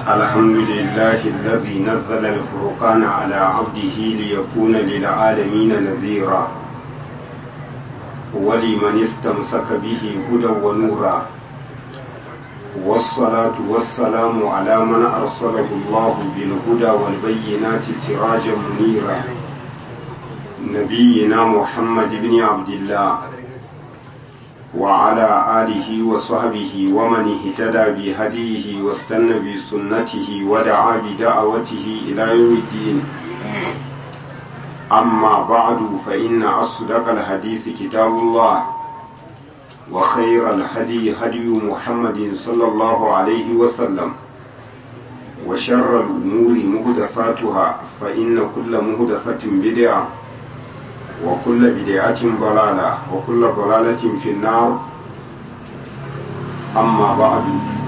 الحمد لله الذي نزل الفرقان على عبده ليكون للعالمين نذيرا ولمن استمسك به هدى ونورا والصلاة والسلام على من أرسله الله بالهدى والبينات سراجا منيرا نبينا محمد بن عبد الله وعلى آله وصحبه ومن اهتدى بهديه واستنى بسنته ودعا بدعوته إلى يوم الدين أما بعد فإن أصدق الحديث كتاب الله وخير الهدي هدي محمد صلى الله عليه وسلم وشر الأمور مهدفاتها فإن كل مهدفة بدعة وكل بدعة ضلالة وكل ضلالة في النار أما بعد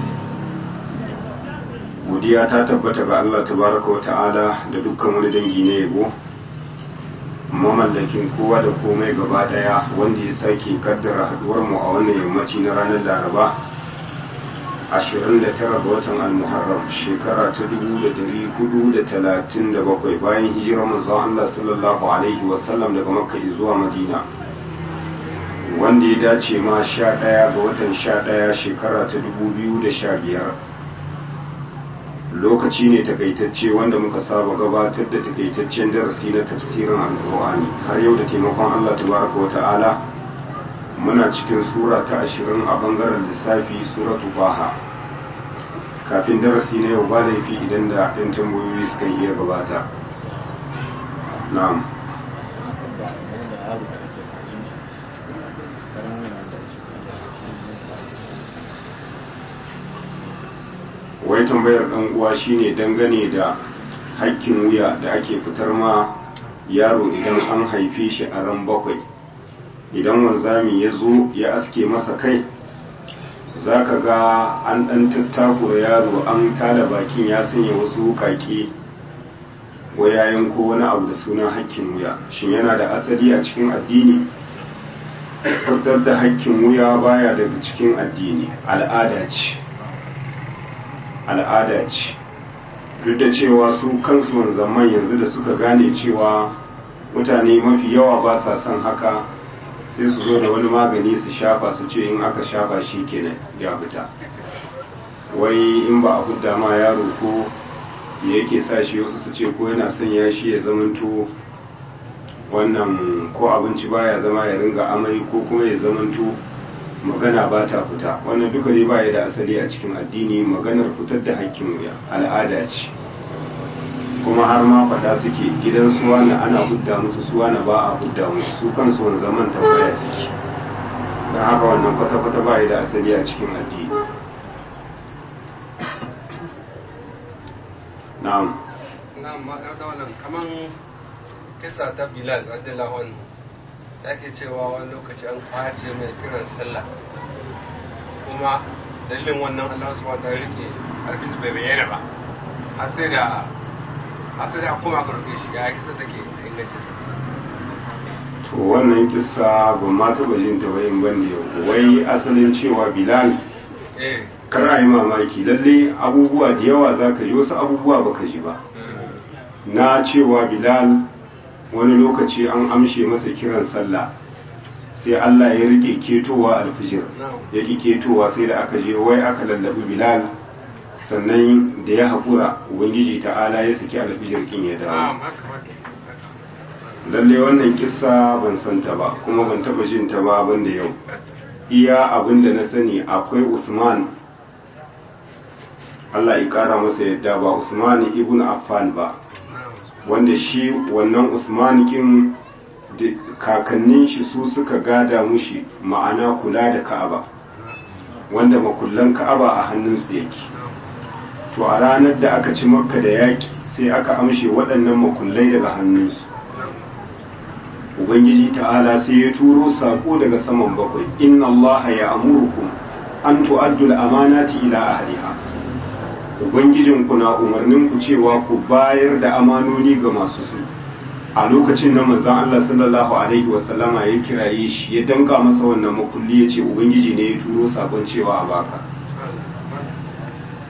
godiya ta tabbata ga Allah tabaraka wa ta'ala da dukkan wani dangi na yabo mamallakin kowa da komai gaba daya wanda ya sake kaddara haduwar mu a wannan yammaci na ranar laraba 29 ga watan al-muharram shekara ta 1437 bayan hijirar manzon Allah sallallahu alaihi wasallam daga makka zuwa madina wanda ya dace ma 11 ga watan 11 shekara ta 2015 lokaci ne takaitacce wanda muka saba gabatar da takaitaccen darasi na tafsirin alkur'ani har yau da taimakon Allah tabaraka wa ta'ala muna cikin sura ta ashirin a bangaren lissafi suratu baha kafin darasi na yau ba laifi idan da ɗan tambayoyi suka iya gabata na'am wai tambayar ɗan uwa shine dangane da hakkin wuya da ake fitar ma yaro idan an haife shi a ran bakwai idan wanzami ya zo ya aske masa kai za ka ga an ɗan tattakura yaro an tala bakin ya sanya wasu wukake wayayen ko wani abu da sunan hakkin wuya shin yana da asali a cikin addini fitar da hakkin wuya baya daga cikin addini al'ada ce al'ada ce duk da cewa su kansu wanzamman yanzu da suka gane cewa mutane mafi yawa ba sa son haka sai su zo da wani magani su shafa su ce in aka shafa shi kenan ya fita wai in ba a fidda ma yaro ko da yake sa shi wasu su ce ko yana sanya shi ya zamanto wannan ko abinci baya zama ya ringa amai ko kuma ya zamanto magana ba ta fita wannan duka ne ba ya da asali a cikin addini maganar fitar da hakkin wuya al'ada ce kuma har ma faɗa suke gidan suwa na ana hudda musu suwa na ba a hudda musu su kansu wani zaman tambaya suke don haka wannan kwata-kwata ba ya da asali a cikin addini na'am na'am ma da wannan kaman kisa ta bilal radiyallahu anhu da ke cewa wani lokaci an kwace mai kiran sallah kuma dalilin wannan Allah su wata rike albisu bai bayyana ba har sai da har sai da kuma aka rufe shi ya kisa take inganci to wannan kissa ba ma taɓa jin ta bayin ban da yau wai asalin cewa bilal eh kar a yi mamaki lalle abubuwa da yawa za ka ji wasu abubuwa ba ka ji ba na cewa bilal wani lokaci an amshe masa kiran sallah sai Allah ya rike ketowa alfijir ya ki ketowa sai da aka je wai aka lallabi bilal sannan da ya haƙura ubangiji ta'ala ya saki alfijir kin ya dawo lalle wannan kissa ban san ta ba kuma ban taba jin ta ba ban da yau iya abin da na sani akwai usman Allah ya kara masa yadda ba usman ibn affan ba wanda shi wannan usman kin kakannin shi su suka gada mushi ma'ana kula da ka'aba wanda makullan ka'aba a hannunsu yake to a ranar da aka ci makka da yaki sai aka amshe waɗannan makullai daga hannunsu ubangiji ta'ala sai ya turo sako daga saman bakwai inna allaha ya amurukum an tu'addu al-amanati ila ahliha ubangijin ku na umarnin ku cewa ku bayar da amanoni ga masu su a lokacin da manzon Allah sallallahu alaihi wasallama ya kiraye shi ya danka masa wannan makulli ya ce ubangiji ne ya turo sakon cewa a baka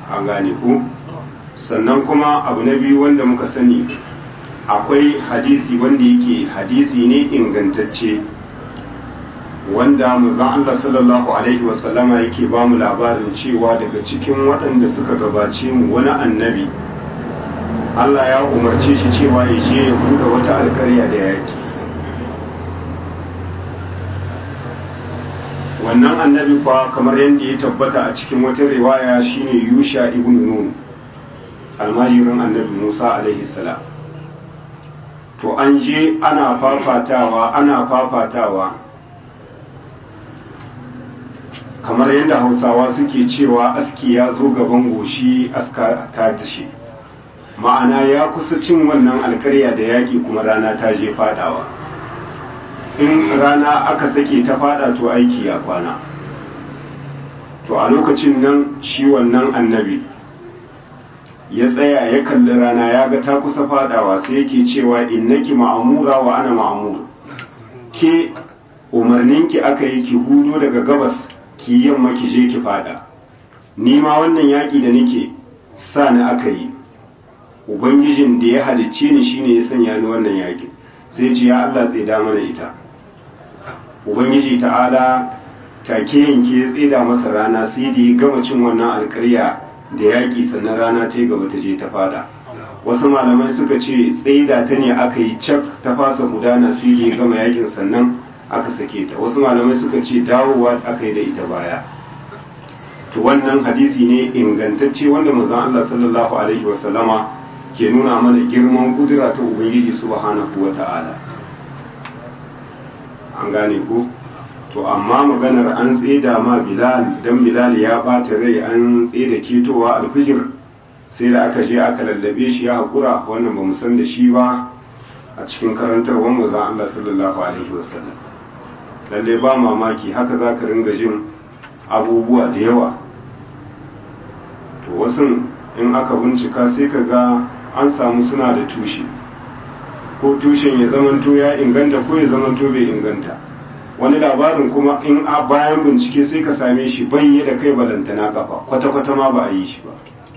an gane ku sannan kuma abu na biyu wanda muka sani akwai hadisi wanda yake hadisi ne ingantacce wanda manzon Allah sallallahu alaihi wasallama yake ba mu labarin cewa daga cikin waɗanda suka gabace mu wani annabi Allah ya umarce shi cewa ya je ya buɗe wata alkarya da yaki wannan annabi kwa kamar yadda ya tabbata a cikin wata riwaya shine Yusha ibn Nun almajirin annabi Musa alaihi salam to an je ana fafatawa ana fafatawa kamar yadda hausawa suke cewa aski ya zo gaban goshi aska ta dashe ma'ana ya kusa cin wannan alkarya da yaƙi kuma rana ta je fadawa in rana aka sake ta fada to aiki ya kwana to a lokacin nan shi wannan annabi ya tsaya ya kalli rana ya ga ta kusa fadawa sai yake cewa innaki ma'amura wa ana ma'amur ke umarninki aka yi ki hudo daga gabas ki yamma ki je ki fada ni ma wannan yaƙi da nake sa ni aka yi ubangijin da ya halicce ni shine ya sanya ni wannan yaƙi sai ce ya Allah tsida mana ita ubangiji ta'ala take yanke ya tsida masa rana sai da ya gama cin wannan alƙarya da yaƙi sannan rana ta yi gaba ta je ta fada wasu malamai suka ce tsaida ta ne aka yi cak ta fasa gudana sai da ya gama yaƙin sannan aka sake ta wasu malamai suka ce dawowa aka yi da ita baya to wannan hadisi ne ingantacce wanda manzon Allah sallallahu alaihi wasallama ke nuna mana girman kudura ta ubangiji subhanahu wata'ala an gane ko to amma maganar an tseda ma bilal dan bilal ya bata rai an tseda ketowa alfijir sai da aka je aka lallabe shi ya hakura wannan ba mu san da shi ba a cikin karantarwar manzon Allah sallallahu alaihi wasallam lalle ba mamaki haka za ka ringa jin abubuwa da yawa to wasu in aka bincika sai ka ga an samu suna da tushe ko tushen ya zamanto ya inganta ko ya zamanto bai inganta wani labarin kuma in a bayan bincike sai ka same shi banye da kai balantana kafa kwata-kwata ma ba a yi shi ba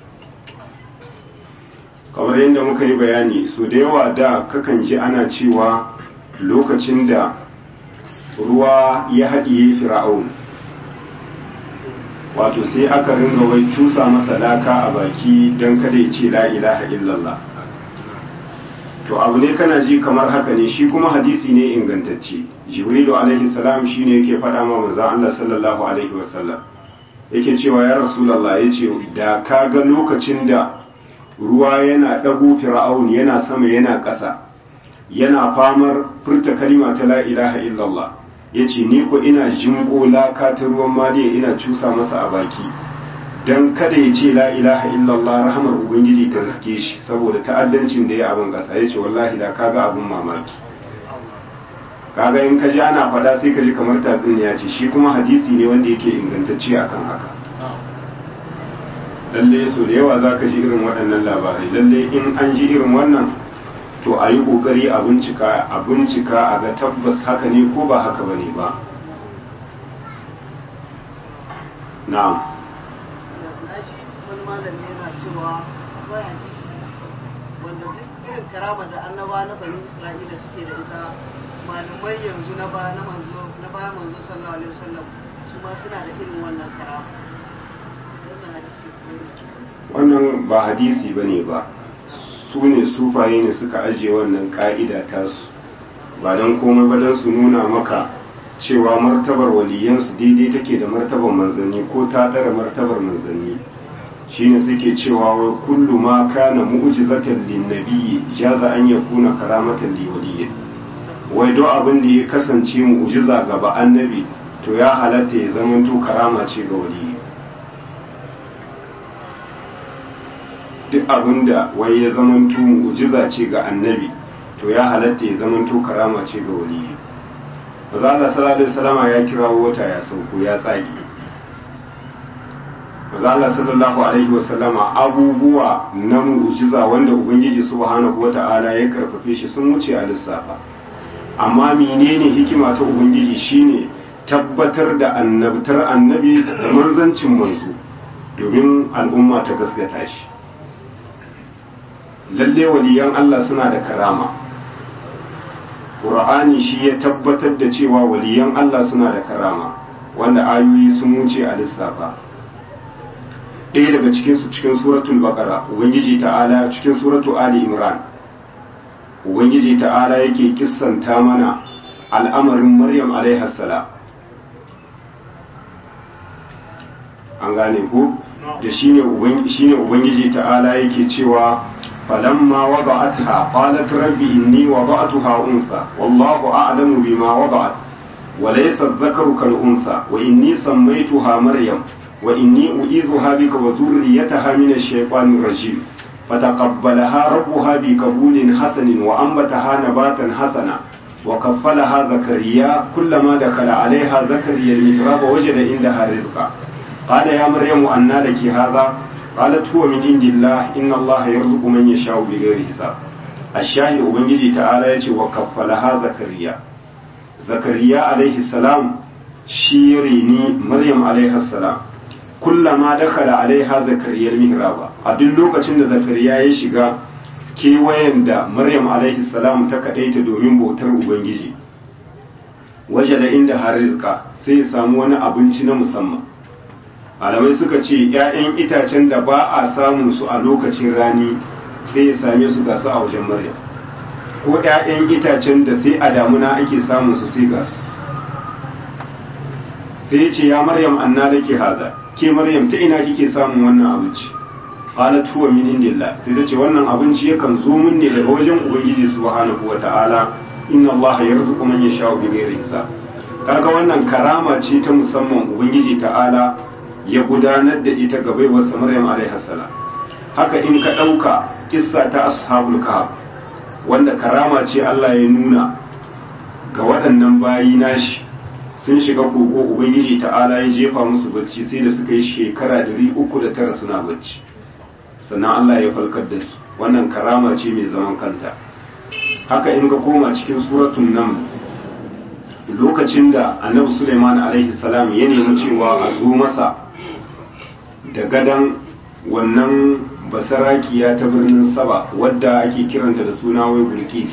kamar yadda muka yi bayani su da yawa da kakan ji ana cewa lokacin da ruwa ya haɗiye fir'aun wato sai aka ringa wai cusa masa laka a baki don kada ya ce la ilaha illallah to abu ne kana ji kamar haka ne shi kuma hadisi ne ingantacce jibrilu alaihi salam shine yake faɗa ma manzo Allah sallallahu alaihi wasallam yake cewa ya rasulullah yace da ka ga lokacin da ruwa yana ɗago fir'aun yana sama yana ƙasa yana famar furta kalima ta la ilaha illallah ya ce ni ko ina jinko laka ta ruwan maliya ina cusa masa a baki don kada ya ce la ilaha illallah rahamar ubangiji ta riske shi saboda ta'addancin da ya abin ƙasa ya ce wallahi da kaga abin mamaki kaga in ka ji ana faɗa sai ka ji kamar tatsuniya ce shi kuma hadisi ne wanda yake ingantacce akan haka lalle so da yawa za ka ji irin waɗannan labarai lalle in an ji irin wannan to a yi ƙoƙari a bincika a bincika a ga tabbas haka ne ko ba haka ba ne ba na'am wani malami yana cewa akwai hadisi wanda duk irin karama da annaba na bani isra'ila suke da ita malamai yanzu na ba na manzo na ba manzo sallallahu alaihi wasallam su ma suna da irin wannan karama wannan hadisi wannan ba hadisi bane ba su ne sufaye ne suka ajiye wannan ka'ida tasu ba don komai ba don su nuna maka cewa martabar waliyansu daidai take da martabar manzanni ko ta ɗara martabar manzanni shine suke cewa wai kullu ma kana mu'jizatan linnabiyyi jaza an yakuna karamatan li waliyyi wai do abin da ya kasance mu'jiza ga ba annabi to ya halatta ya zamanto karama ce ga waliyyi duk abin da wai ya zamanto mu'jiza ce ga annabi to ya halatta ya zamanto karama ce ga waliyi maza Allah sallallahu alaihi wasallama ya kira wata ya sauko ya tsage maza Allah sallallahu alaihi wasallama abubuwa na mu'jiza wanda ubangiji subhanahu wata'ala ya karfafe shi sun wuce a lissafa amma menene hikima ta ubangiji shine tabbatar da annabtar annabi da manzancin manzo domin al'umma ta gaskata shi lalle waliyan Allah suna da karama ƙur'ani shi ya tabbatar da cewa waliyan Allah suna da karama wanda ayoyi sun wuce a lissafa ɗaya daga cikinsu cikin suratul baqara ubangiji ta'ala cikin suratu ali imran ubangiji ta'ala yake kissanta mana al'amarin maryam alaiha salam an gane ku da shine ubangiji ta'ala yake cewa falamma wada'atha qalat rabbi inni wada'tuha unsa wallahu a'lamu bima wada'at wa laysa adh-dhakaru kal unsa wa inni sammaytuha maryam wa inni u'idhuha bika wa dhurriyyataha min ash-shaytanir rajim فتقبلها ربها بقبول حسن وأنبتها نباتا حسنا وكفلها زكريا كلما دخل عليها زكريا المحراب وجد عندها رزقا قال يا مريم أنى لك هذا قالت هو من عند الله إن الله يرزق من يشاء بغير حساب الشاهد أبنجي تعالى يتي وكفلها زكريا زكريا عليه السلام شيريني مريم عليه السلام kullama dakala alaiha zakariyar mihraba a duk lokacin da zakariya ya shiga kewayen da maryam alaihi salam ta kadaita domin bautar ubangiji waje da inda har rizqa sai ya samu wani abinci na musamman malamai suka ce 'ya'yan itacen da ba a samun su a lokacin rani sai ya same su ga su a wajen maryam ko 'ya'yan itacen da sai a damuna ake samun su sai ga su sai ya ce ya maryam anna laki haza ke maryam ta ina kike samun wannan abinci qalat huwa min indillah sai ta ce wannan abinci yakan zo min ne daga wajen ubangiji subhanahu wataala inna allaha yarzuqu man yasha'u bighairi hisab kaga wannan karama ce ta musamman ubangiji ta'ala ya gudanar da ita ga baiwarsa maryam alaiha salam haka in ka dauka kissa ta ashabul kahf wanda karama ce Allah ya nuna ga waɗannan bayi nashi sun shiga kogo ubangiji ta'ala ya jefa musu bacci sai da suka yi shekara dari uku da tara suna bacci sannan Allah ya falkar da su wannan karama ce mai zaman kanta haka in ka koma cikin suratun nan lokacin da annabi suleiman alaihi salam ya nemi cewa a zo masa da gadan wannan basarakiya ta birnin saba wadda ake kiranta da suna wai bilkis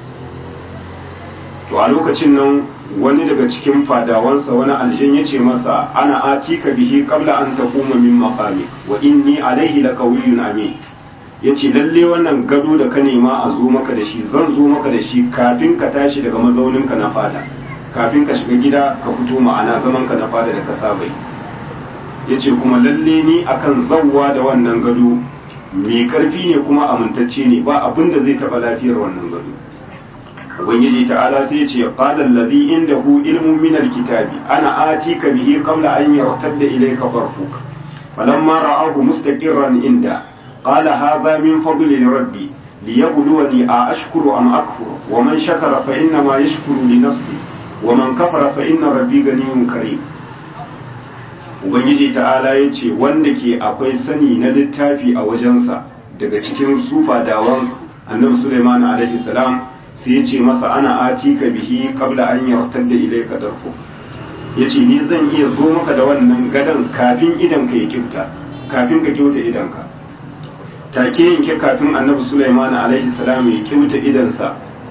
to a lokacin nan wani daga cikin fadawansa wani aljin ya ce masa ana atika bihi qabla an taquma min maqami wa inni alaihi laqawiyyun amin yace lalle wannan gado da ka nema a zo maka da shi zan zo maka da shi kafin ka tashi daga mazauninka na fada kafin ka shiga gida ka fito ma'ana zaman ka na fada da ka saba yace kuma lalle ni akan zawwa da wannan gado mai karfi ne kuma amintacce ne ba abin da zai taba lafiyar wannan gado ubangiji ta'ala sai ce qala allazi indahu ilmun min alkitabi ana atika bihi qabla an yartadda ilayka tarfuk falamma ra'ahu mustaqirran inda qala hadha min fadli rabbi liyabluwani a ashkuru am akfur wa man shakara fa inna ma yashkuru li nafsi wa man kafara fa inna rabbi ganiyyun karim ubangiji ta'ala ya ce wanda ke akwai sani na littafi a wajensa daga cikin sufa dawan annabi Sulaiman alaihi salam sai ya ce masa ana ati ka bihi kabla an yartar da ilai ka darfu ya ce ni zan iya zo maka da wannan gadon kafin idan ka yi kyauta kafin ka kyauta idanka take yanke kafin annabi Sulaiman alaihi salam ya kyauta idansa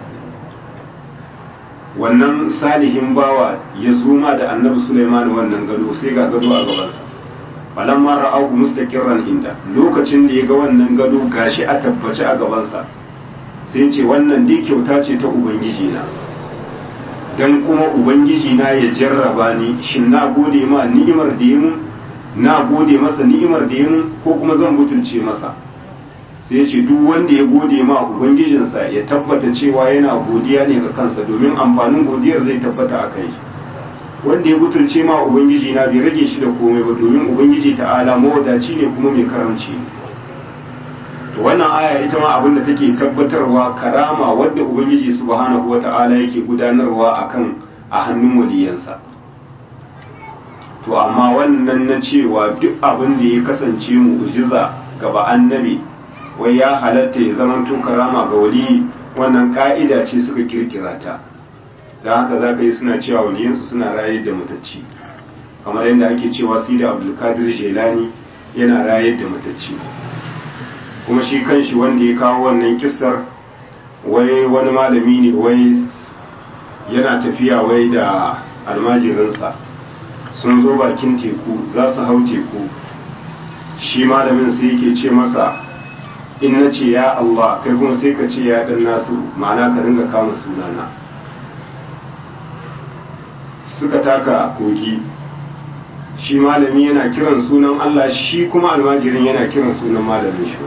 wannan salihin bawa ya zuma da annabi Sulaiman wannan gado sai ga gado a gabansa falamma ra'ahu mustaqirran inda lokacin da ya ga wannan gado gashi a tabbace a gabansa sai ce wannan dai kyauta ce ta ubangiji na dan kuma ubangiji na ya jarraba ni shin na gode ma ni'imar da yi mun na gode masa ni'imar da yi mun ko kuma zan butulce masa sai ce duk wanda ya gode ma ubangijinsa ya tabbata cewa yana godiya ne ga kansa domin amfanin godiyar zai tabbata a kai wanda ya butulce ma ubangiji na bai rage shi da komai ba domin ubangiji ta'ala mawadaci ne kuma mai karamci ne to wannan aya ita ma abin da take tabbatarwa karama wadda ubangiji subhanahu wata'ala yake gudanarwa akan a hannun waliyansa to amma wannan na cewa duk abin da ya kasance mu'jiza gaba annabi wai ya halatta ya zama to karama ga wali wannan ka'ida ce suka kirkira ta da haka za ka yi suna cewa waliyansu suna rayar da matacci kamar yadda ake cewa sida abdulkadir jelani yana rayar da matacce kuma shi kanshi wanda ya kawo wannan kissar wai wani malami ne wai yana tafiya wai da almajirinsa sun zo bakin teku za su hau teku shi malamin sai yake ce masa in na ce ya Allah kai kuma sai ka ce ya dan nasu ma'ana ka ringa kama sunana suka taka kogi shi malami yana kiran sunan Allah shi kuma almajirin yana kiran sunan malamin shi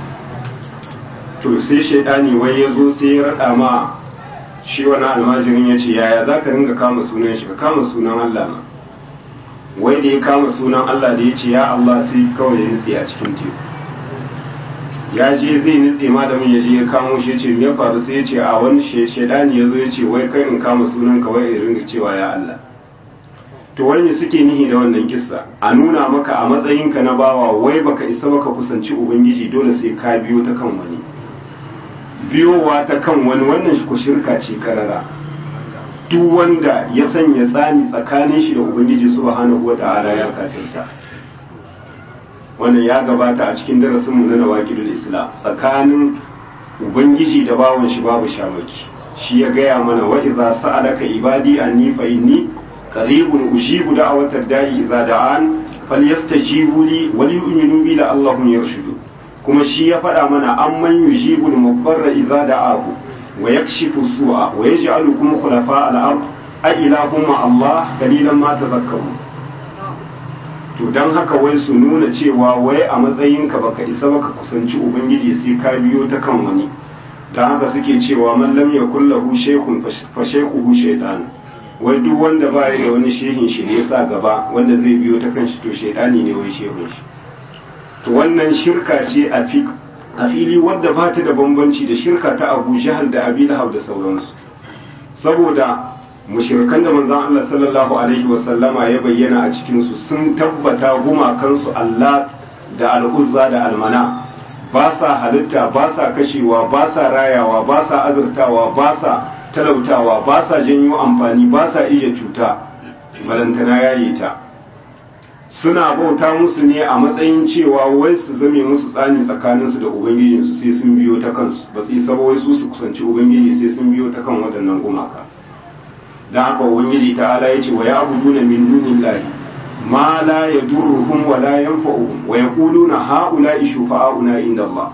to sai shaidani wai ya zo sai ya rada ma shi wani almajirin ya ce yaya za ka ringa kama sunan shi ka kama sunan Allah ma wai da ya kama sunan Allah da ya ce ya Allah sai kawai ya nutse a cikin teku ya je zai nutse malamin ya je ya kamo shi ya ce me faru sai ya ce a wani shaidani ya zo ya ce wai kai in kama sunan ka wai in ringa cewa ya Allah to wani suke nihi da wannan kissa a nuna maka a matsayinka na bawa wai baka isa baka kusanci ubangiji dole sai ka biyo ta kan wani biyowa ta kan wani wannan ku shirka ce karara duk wanda ya sanya tsani tsakanin shi da ubangiji subhanahu wata'ala ya kafirta wannan ya gabata a cikin darasinmu na nawaqidul islam tsakanin ubangiji da bawan shi babu shamaki shi ya gaya mana wa idza sa'alaka ibadi anni fa inni qaribun ujibu da'watad da'i idza da'an falyastajibu li wa liyu'minu bi la'allahum yarshudun kuma shi ya faɗa mana amman yujibul mudarra idza da'ahu wa yakshifu su'a wa yaj'alukum khulafa al-ard a ilahum ma Allah qalilan ma tadhakkarun to dan haka wai su nuna cewa wai a matsayinka baka isa baka kusanci ubangiji sai ka biyo ta kan wani dan haka suke cewa man lam yakul lahu shaykhun fa shaykhuhu shaytan wai duk wanda ba da wani shehin shi ne yasa gaba wanda zai biyo ta kan shi to shaydani ne wai shehun shi to wannan shirka ce a fili wadda ba ta da bambanci da shirka ta abu jahal da abi lahab da sauransu saboda mushirkan da manzon Allah sallallahu alaihi wasallama ya bayyana a cikin su sun tabbata gumakansu Allah da al'uzza da almana ba sa halitta ba sa kashewa ba sa rayawa ba sa azurtawa ba sa talautawa ba sa janyo amfani ba sa iya cuta balantana yayi ta suna bauta musu ne a matsayin cewa wai su zame musu tsani tsakaninsu da ubangijinsu sai sun biyo ta kansu ba su isa ba wai su su kusanci ubangiji sai sun biyo ta kan waɗannan gumaka dan haka ubangiji ta'ala ya ce wa ya'buduna min dunillahi ma la yadurruhum wa la yanfa'uhum wa yaquluna ha'ula'i shufa'auna inda Allah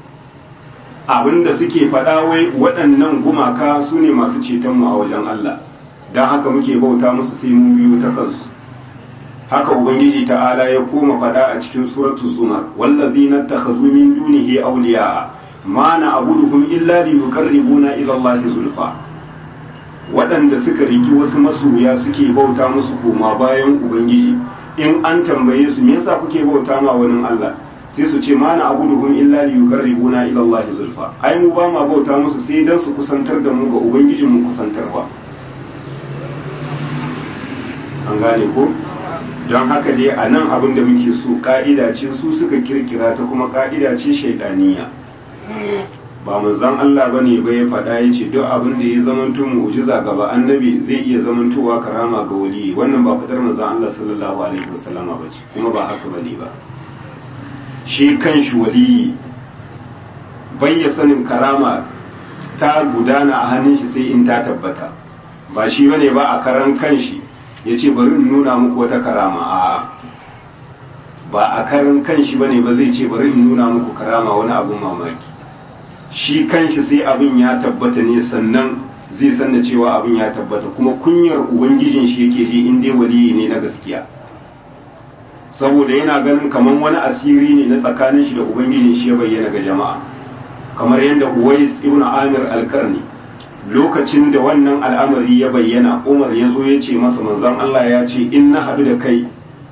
abinda suke faɗa wai waɗannan gumaka su ne masu ceton mu a wajen Allah dan haka muke bauta musu sai mun biyo ta kansu haka ubangiji ta'ala ya koma fada a cikin suratul zumar wallazina takhazu min dunihi awliya ma na abuduhum illa li yuqarribuna ila allahi zulfa waɗanda suka riki wasu masoya suke bauta musu koma bayan ubangiji in an tambaye su me yasa kuke bauta ma wani Allah sai su ce ma na abuduhum illa li yuqarribuna ila allahi zulfa ai mu ba ma bauta musu sai dan su kusantar da mu ga ubangijin mu kusantarwa an gane ko don haka dai a nan abin da muke so ka'ida ce su suka kirkira ta kuma ka'ida ce shaidaniya ba manzon Allah bane ba ya faɗa ya ce duk abin da ya zamanto mu'jiza gaba annabi zai iya zamantowa karama ga wali wannan ba fadar manzon Allah sallallahu alaihi wasallama ba ce kuma ba haka bane ba shi kanshi wali bai ya sanin karama ta gudana a hannun shi sai in ta tabbata ba shi bane ba a karan kanshi ya ce bari in nuna muku wata karama a ba a karan kanshi bane ba zai ce bari in nuna muku karama wani abun mamaki shi kanshi sai abin ya tabbata ne sannan zai san da cewa abin ya tabbata kuma kunyar ubangijin shi yake ji in dai waliyi ne na gaskiya saboda yana ganin kamar wani asiri ne na tsakanin shi da ubangijin shi ya bayyana ga jama'a kamar yadda uwais ibn amir al-karni lokacin da wannan al'amari ya bayyana umar ya zo ya ce masa manzon Allah ya ce in na haɗu da kai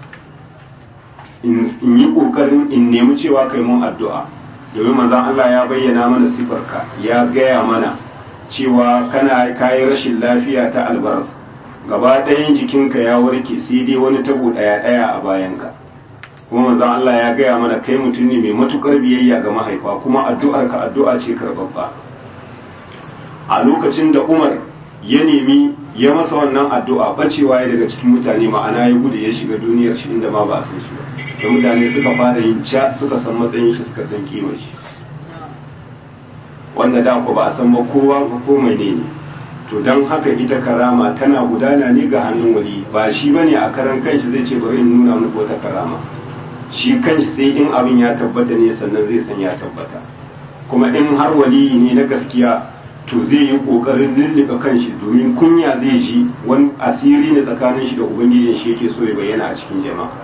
in yi ƙoƙarin in nemi cewa kai mun addu'a domin manzon Allah ya bayyana mana sifarka ya gaya mana cewa kana kayi rashin lafiya ta albaras gaba ɗayan jikinka ya warke sai dai wani tabo ɗaya ɗaya a bayanka kuma manzon Allah ya gaya mana kai mutum ne mai matukar biyayya ga mahaifa kuma addu'arka addu'a ce karɓaɓɓa a lokacin da umar ya nemi ya masa wannan addu'a bacewa ya daga cikin mutane ma'ana ya gudu ya shiga duniyar shi inda ma ba a san shi ba da mutane suka fara yin ca suka san matsayin shi suka san kimar shi wanda da ku ba a san ba kowa ko mai ne ne to don haka ita karama tana gudana ne ga hannun wali ba shi bane a karan kanshi zai ce bari in nuna muku wata karama shi kanshi sai in abin ya tabbata ne sannan zai san ya tabbata kuma in har waliyi ne na gaskiya to zai yi kokarin lullube kanshi domin kunya zai ji wani asiri ne tsakanin shi da ubangijin shi yake so ya bayyana a cikin jama'a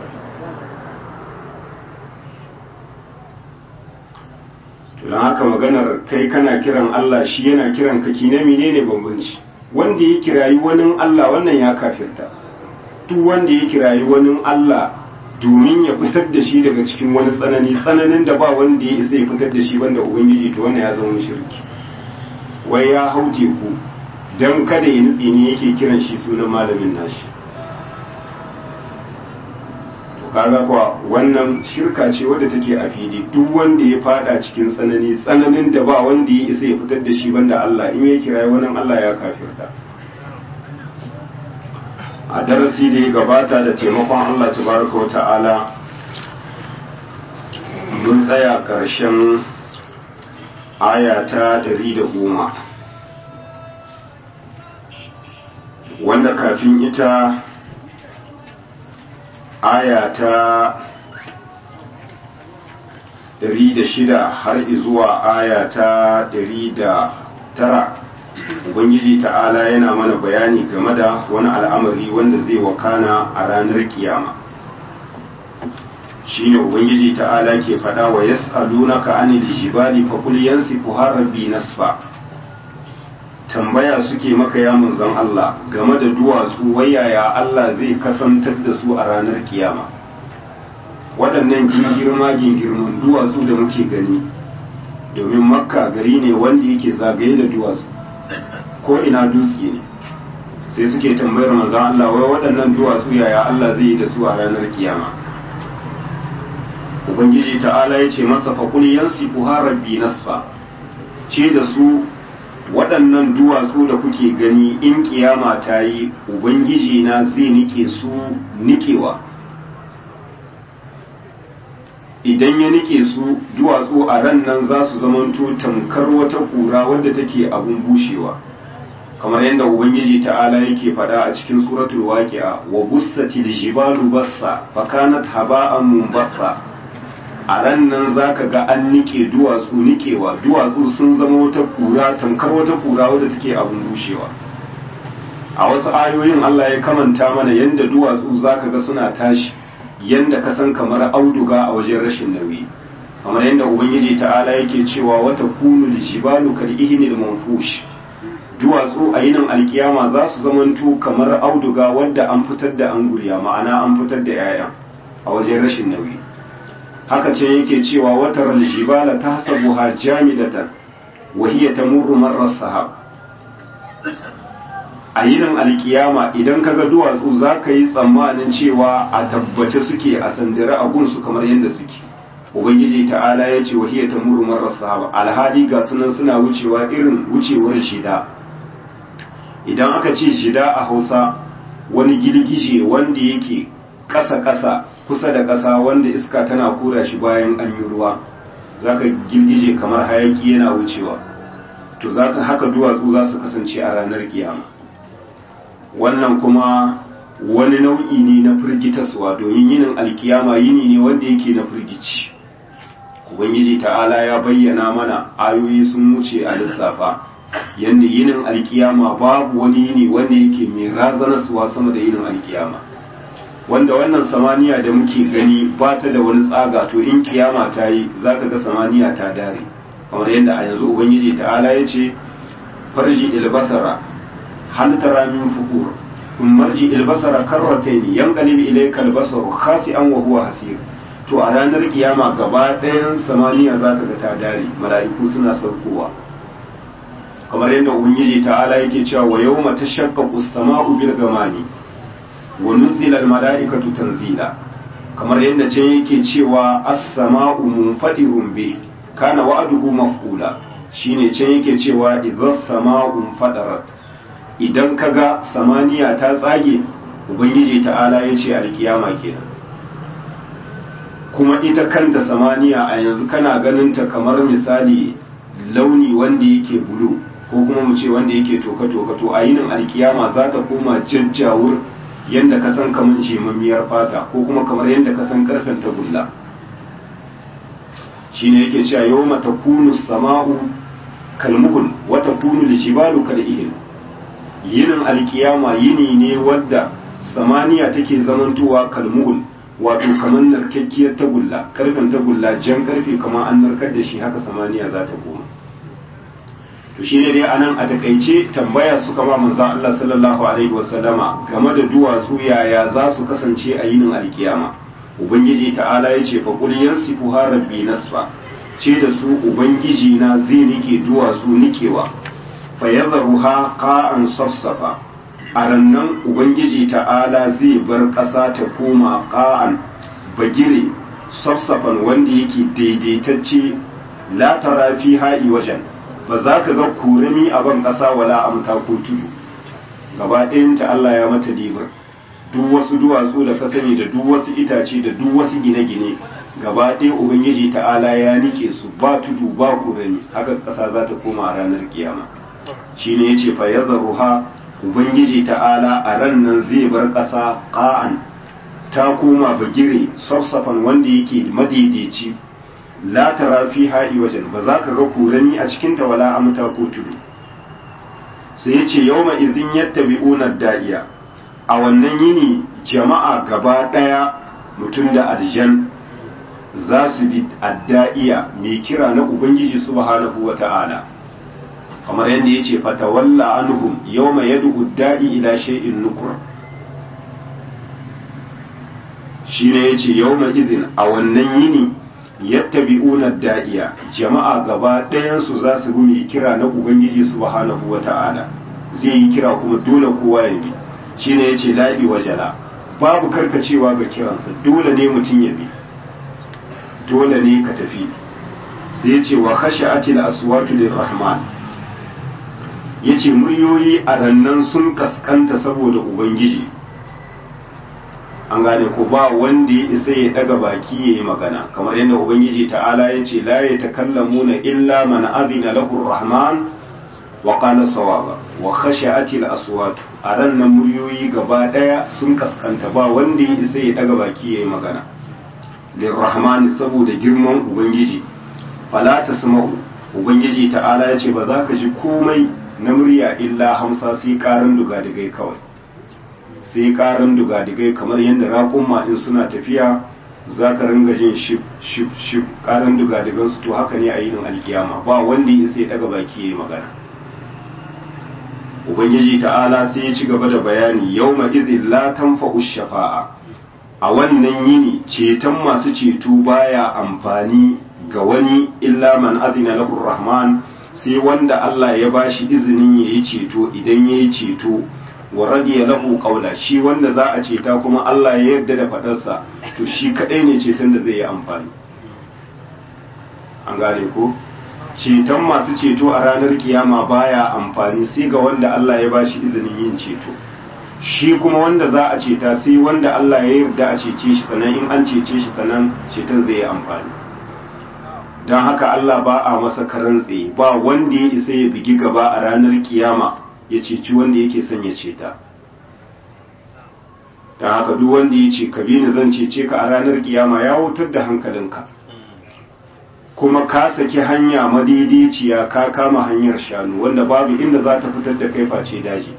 to don haka maganar kai kana kiran Allah shi yana kiran ka kine menene bambanci wanda ya kirayi wani Allah wannan ya kafirta duk wanda ya kirayi wani Allah domin ya fitar da shi daga cikin wani tsanani tsananin da ba wanda ya isa ya fitar da shi banda ubangiji to wannan ya zama shirki wai ya hau teku don kada ya nutse ne yake kiran shi sunan malamin nashi to kaga kuwa wannan shirka ce wadda take a fili duk wanda ya fada cikin tsanani tsananin da ba wanda ya isa ya fitar da shi banda Allah in ya kira wani Allah ya kafirta a darasi da ya gabata da taimakon Allah tabaraka wa ta'ala mun tsaya ƙarshen aya ta ɗari da goma wanda kafin ita aya ta ɗari da shida har zuwa aya ta ɗari da tara ubangiji ta'ala yana mana bayani game da wani al'amari wanda zai wakana a ranar kiyama shine ubangiji ta'ala ke faɗa wa yas'alunaka anil jibali fa qul yansifuha rabbi nasfa tambaya suke maka ya manzon Allah game da duwatsu wayaya Allah zai kasantar da su a ranar kiyama waɗannan gingirma gingirman duwatsu da muke gani domin makka gari ne wanda yake zagaye da duwatsu ko ina dutse ne sai suke tambayar manzon Allah wai waɗannan duwatsu yaya Allah zai yi da su a ranar kiyama ubangiji ta'ala ya ce masa faƙul yansifu rabbi nasfa ce da su waɗannan duwatsu da kuke gani in kiyama ta yi ubangiji na zai nike su nikewa idan ya nike su duwatsu a ran nan za su zamanto tamkar wata kura wadda take abun bushewa kamar yadda ubangiji ta'ala yake faɗa a cikin suratul waqi'a wa bussatil jibalu bassa fakanat haba'an munbassa a ran nan za ka ga an nike duwatsu nikewa duwatsu sun zama wata kura tamkar wata kura wadda take abin bushewa a wasu ayoyin Allah ya kamanta mana yadda duwatsu za ka ga suna tashi yadda ka san kamar auduga a wajen rashin nauyi kamar yadda ubangiji ta'ala yake cewa wata kunu jibalu kal ihnil manfush duwatsu a yinin alkiyama za su zamanto kamar auduga wadda an fitar da anguriya ma'ana an fitar da 'ya'ya a wajen rashin nauyi haka ce yake cewa watar aljibala ta hasabuha jamidatan wa hiya tamurru marra sahab a yinin alkiyama idan kaga duwatsu za ka yi tsammanin cewa a tabbace suke a sandare a gunsu kamar yadda suke ubangiji ta'ala ya ce wa hiya tamurru marra sahab alhali ga sunan suna wucewa irin wucewar shida idan aka ce shida a hausa wani girgije wanda yake ƙasa-ƙasa kusa da ƙasa wanda iska tana kura shi bayan an yi ruwa za ka girgije kamar hayaki yana wucewa to za ka haka duwatsu za su kasance a ranar kiyama wannan kuma wani nau'i ne na firgitaswa domin yinin alkiyama yini ne wanda yake na firgici ubangiji ta'ala ya bayyana mana ayoyi sun wuce a lissafa yadda yinin alkiyama babu wani yini wanda yake mai razanaswa sama da yinin alkiyama wanda wannan samaniya da muke gani ba ta da wani tsaga to in kiyama ta yi za ka ga samaniya ta dare kamar yadda a yanzu ubangiji ta'ala ya ce farji ilbasara hal tara min fukur kun marji ilbasara karratayn yanqalib ilayka albasaru khasi'an wa huwa hasir to a ranar kiyama gaba ɗayan samaniya za ka ga ta dare mala'iku suna saukowa kamar yadda ubangiji ta'ala yake cewa wa yawma tashaqqaqu as-sama'u bil ghamami wa nuzila al-mala'ikatu tanzila kamar yadda can yake cewa as-sama'u munfadirun bi kana wa'duhu maf'ula shine can yake cewa idza sama'u fadarat idan kaga samaniya ta tsage ubangiji ta'ala ya ce alkiyama kenan kuma ita kanta samaniya a yanzu kana ganin ta kamar misali launi wanda yake bulu ko kuma mu ce wanda yake toka-toka to a yinin alkiyama za ta koma jajjawur yadda ka san kamar jemammiyar fata ko kuma kamar yadda ka san karfen tagulla shine yake cewa yau mata kunu sama'u kalmuhul wata kunu lijibalu kal'ihil yinin alkiyama yini ne wadda samaniya take zamantowa kalmuhul wato kamar narkakkiyar tagulla karfen tagulla jan karfe kamar an narkar da shi haka samaniya za ta koma to shi ne dai anan a takaice tambaya suka ba manzo Allah sallallahu alaihi wasallama game da duwatsu yaya za su kasance a yinin alkiyama ubangiji ta'ala ya ce fa qul yansifu rabbi nasfa ce da su ubangiji na zai nike duwatsu nikewa fa yadharuha qa'an safsafa a rannan ubangiji ta'ala zai bar ƙasa ta koma ƙa'an bagire safsafan wanda yake daidaitacce la tara fi ha'i wajen ba za ka ga kurami a ban ƙasa wala amta ko tudu gaba ɗayanta Allah ya mata dibar duk wasu duwatsu da ka sani da duk wasu itace da duk wasu gine-gine gaba ɗaya ubangiji ta'ala ya nike su ba tudu ba kurami haka ƙasa za ta koma a ranar kiyama shine yace fa yadharuha ubangiji ta'ala a ran nan zai bar ƙasa ƙa'an ta koma bagire safsafan wanda yake madaidaici la tara fi ha'i wajen ba za ka ga kurani a cikin ta wala amta ko tudu sai ya ce yau izin yattabi'una da'iya a wannan yini jama'a gaba ɗaya mutum da aljan za su bi adda'iya mai kira na ubangiji subhanahu wa ta'ala kamar yadda ya ce fatawalla anhum yawma yad'u da'i ila shay'in nukur shine yace yawma idhin a wannan yini yattabi'una da'iya jama'a gaba ɗayan su za su bi kira na ubangiji subhanahu wata'ala zai yi kira kuma dole kowa ya bi shine yace la'i wajala babu karkacewa ga kiransa dole ne mutum ya bi dole ne ka tafi sai yace wa khashi'atil aswatu lirrahman yace muryoyi a rannan sun kaskanta saboda ubangiji an gane ko ba wanda ya isa ya daga baki ya yi magana kamar yadda ubangiji ta'ala ya ce la ya takallamuna illa man azina lahu rahman wa qala sawaba wa khashi'ati al-aswat a rannan muryoyi gaba daya sun kaskanta ba wanda ya isa ya daga baki ya yi magana lirrahman saboda girman ubangiji fala tasma'u ubangiji ta'ala ya ce ba za ka ji komai na murya illa hamsa sai karin dugadigai kawai sai karin dugadigai kamar yadda raƙumma in suna tafiya za ka ringa jin shif shif shif karin dugadigansu to haka ne a yinin alkiyama ba wanda ya sai daga baki ya yi magana ubangiji ta'ala sai ya ci gaba da bayani yau ma izin la tanfa'u shafa'a a wannan yini ceton masu ceto baya amfani ga wani illa man azina lahu rahman sai wanda Allah ya bashi izinin ya yi ceto idan ya yi ceto wa radiya lahu qawla shi wanda za a ceta kuma Allah ya yarda da fadarsa to shi kadai ne ceton da zai yi amfani an gane ko ceton masu ceto a ranar kiyama baya amfani sai ga wanda Allah ya bashi izinin yin ceto shi kuma wanda za a ceta sai wanda Allah ya yarda a cece shi sannan in an cece shi sannan ceton zai yi amfani don haka Allah ba a masa karantse ba wanda ya isa ya bigi gaba a ranar kiyama ya ceci wanda yake son ya ceta don haka duk wanda ya ce ka bi ni zan cece ka a ranar kiyama ya wutar da hankalinka kuma ka saki hanya madaidaiciya ka kama hanyar shanu wanda babu inda za ta fitar da kai face daji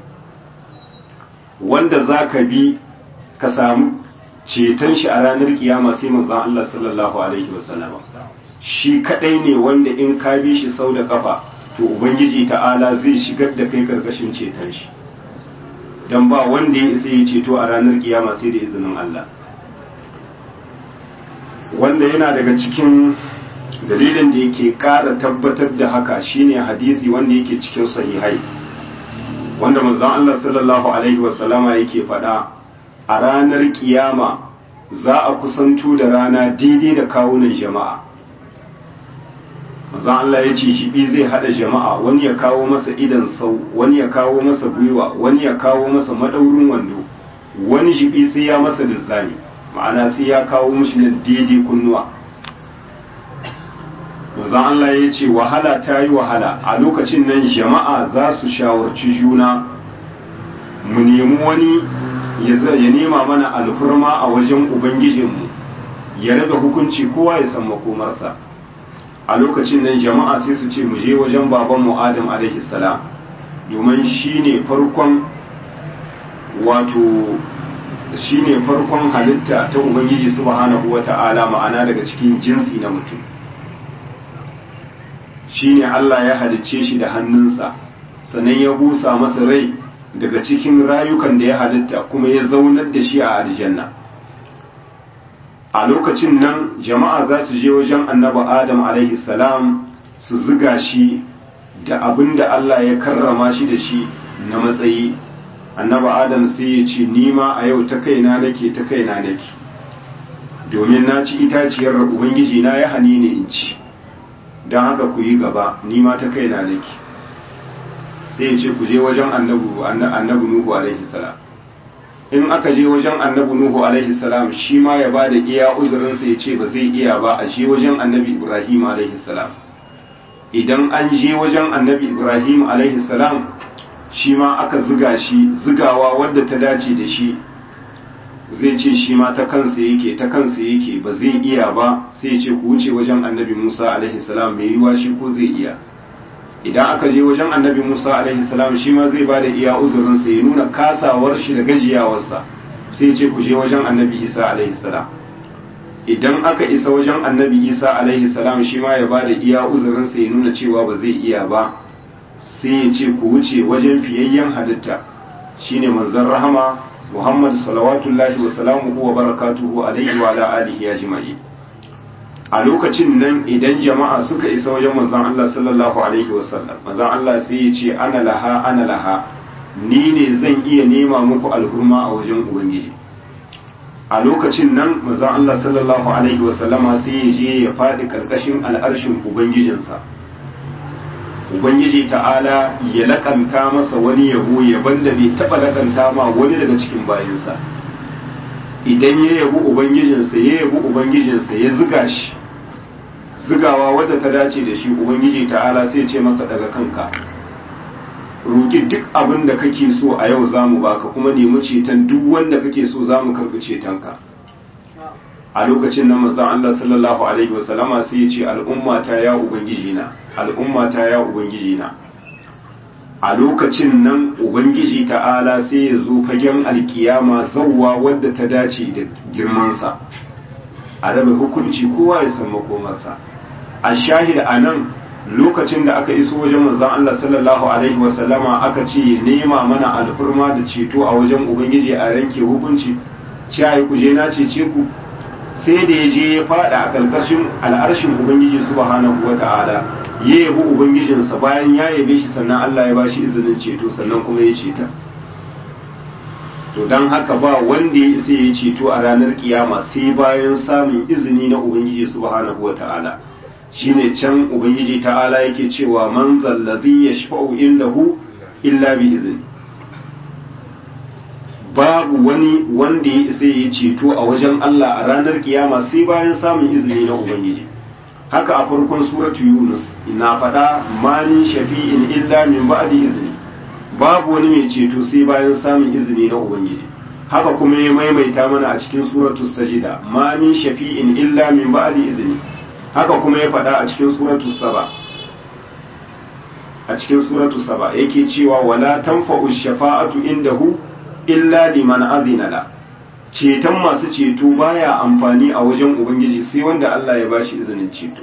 wanda za ka bi ka samu ceton shi a ranar kiyama sai manzon Allah sallallahu alaihi wasallama shi kadai ne wanda in ka bi shi sau da kafa to ubangiji ta'ala zai shigar da kai karkashin ceton shi dan ba wanda ya isa ya ceto a ranar kiyama sai da izinin Allah wanda yana daga cikin dalilin da yake ƙara tabbatar da haka shine hadisi wanda yake cikin sahihai wanda manzon Allah sallallahu alaihi wasallama yake faɗa a ranar kiyama za a kusanto da rana daidai da kawunan jama'a manzon Allah ya ce shibi zai hada jama'a wani ya kawo masa idan sau wani ya kawo masa gwiwa wani ya kawo masa madaurin wando wani shibi sai ya masa lizzani ma'ana sai ya kawo mishi nan daidai kunnuwa manzon Allah ya ce wahala ta yi wahala a lokacin nan jama'a za su shawarci juna mu nemi wani ya nema mana alfurma a wajen ubangijinmu ya raba hukunci kowa ya san makomarsa a lokacin nan jama'a sai su ce mu je wajen babanmu adam alaihi salam domin shine farkon wato shine farkon halitta ta ubangiji subhanahu wata'ala ma'ana daga cikin jinsi na mutum shine Allah ya halicce shi da hannunsa sannan ya busa masa rai daga cikin rayukan da ya halitta kuma ya zaunar da shi a aljanna a lokacin nan jama'a za su je wajen annabi adam alaihi salam su ziga shi da abin da Allah ya karrama shi da shi na matsayi annabi adam sai ya ce nima a yau ta kaina nake ta kaina nake domin na ci itaciyar ubangiji na ya hani ne in ci don haka ku yi gaba nima ta kaina nake sai ya ce ku je wajen annabi nuhu alaihi salam in aka je wajen annabi nuhu alaihi salam shi ma ya ba da iya uzurinsa ya ce ba zai iya ba a je wajen annabi ibrahim alaihi salam idan an je wajen annabi ibrahim alaihi salam shi ma aka ziga shi zigawa wadda ta dace da shi zai ce shi ma ta kansa yake ta kansa yake ba zai iya ba sai ya ce ku wuce wajen annabi musa alaihi salam mai yiwa shi ko zai iya idan aka je wajen annabi musa alaihi salam shi ma zai bada iya uzurinsa ya nuna kasawar shi da gajiyawarsa sai ce ku je wajen annabi isa alaihi salam idan aka isa wajen annabi isa alaihi salam shi ma ya bada iya uzurinsa ya nuna cewa ba zai iya ba sai ya ce ku wuce wajen fiyayyen halitta shine manzon rahama muhammad salawatullahi wa salamuhu wa barakatuhu alaihi wa ala alihi ajma'in a lokacin nan idan jama'a suka isa wajen manzon Allah sallallahu alaihi wasallam manzon Allah sai ya ce ana laha ana laha ni ne zan iya nema muku alhurma a wajen ubangiji a lokacin nan manzon Allah sallallahu alaihi wasallama sai ya je ya faɗi karkashin al'arshin ubangijinsa ubangiji ta'ala ya lakanta masa wani yabo yaban da bai taɓa lakanta ma wani daga cikin bayansa idan ya yabi ubangijinsa ya yabi ubangijinsa ya ziga shi zigawa wadda ta dace da shi ubangiji ta'ala sai ce masa daga kanka roki duk abin da kake so a yau zamu baka kuma nemi ceton duk wanda kake so zamu karbi cetonka a lokacin nan manzon Allah sallallahu alaihi wasallama sai ya ce al'umma ta ya ubangiji na al'umma ta ya ubangiji na a lokacin nan ubangiji ta'ala sai ya zo fagen alkiyama zauwa wadda ta dace da girmansa a raba hukunci kowa ya san makomarsa a shahida a nan lokacin da aka iso wajen manzon Allah sallallahu alaihi wasallama aka ce ya nema mana alfurma da ceto a wajen ubangiji a ranke hukunci ciyayi ku je na cece ku sai da ya je ya fada a karkashin al'arshin ubangiji subhanahu wata'ala ya yabi ubangijinsa bayan ya yabe shi sannan Allah ya bashi izinin ceto sannan kuma ya ceta to don haka ba wanda ya isa ya ceto a ranar kiyama sai bayan samun izini na ubangiji subhanahu wata'ala shine can ubangiji ta'ala yake cewa man zallazi yashfa'u indahu illa bi izini babu wani wanda ya isa ya ceto a wajen Allah a ranar kiyama sai bayan samun izini na ubangiji haka a farkon suratu yunus ina faɗa manin shafi'in illa min ba'di izini babu wani mai ceto sai bayan samun izini na ubangiji haka kuma ya maimaita mana a cikin suratu sajida manin shafi'in illa min ba'di izini haka kuma ya faɗa a cikin suratu saba a cikin suratu saba yake cewa wala tanfa'u shafa'atu indahu illa liman azina la ceton masu ceto baya amfani a wajen ubangiji sai wanda Allah ya bashi izinin ceto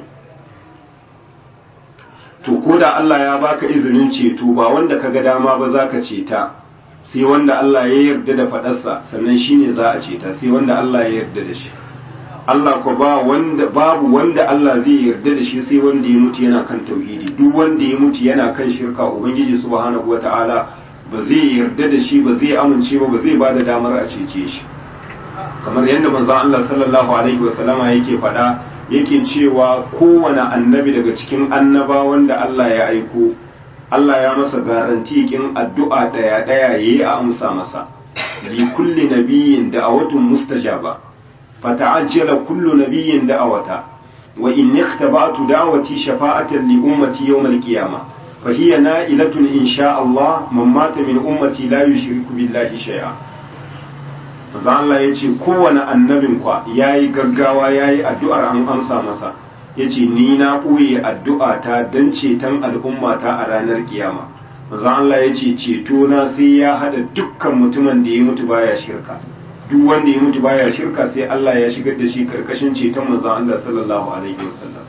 to ko da Allah ya baka izinin ceto ba wanda kaga dama ba zaka ceta sai wanda Allah ya yarda da fadarsa sannan shine za a ceta sai wanda Allah ya yarda da shi Allah ko ba wanda babu wanda Allah zai yarda da shi sai wanda ya mutu yana kan tauhidi duk wanda ya mutu yana kan shirka ubangiji subhanahu wataala ba zai yarda da shi ba zai amince ba ba zai ba da damar a cece shi kamar yadda manzon Allah sallallahu alaihi wasallama yake faɗa yake cewa kowane annabi daga cikin annabawan da Allah ya aiko Allah ya masa garanti kin addu'a daya daya yayi a amsa masa li kulli nabiyyin da'awatun mustajaba fata'ajjala kullu nabiyyin da'awata wa in ikhtaba'tu da'wati shafa'atan li ummati yawm al-qiyamah fa hiya na'ilatun insha Allah man mata min ummati la yushriku billahi shay'a manzo Allah yace kowane annabin kwa yayi gaggawa yayi addu'ar an amsa masa yace ni na ɓoye addu'a ta don ceton al'ummata a ranar kiyama manzo Allah yace ceto na sai ya hada dukkan mutumin da ya mutu baya shirka duk wanda ya mutu baya shirka sai Allah ya shigar da shi karkashin ceton manzo Allah sallallahu alaihi wasallam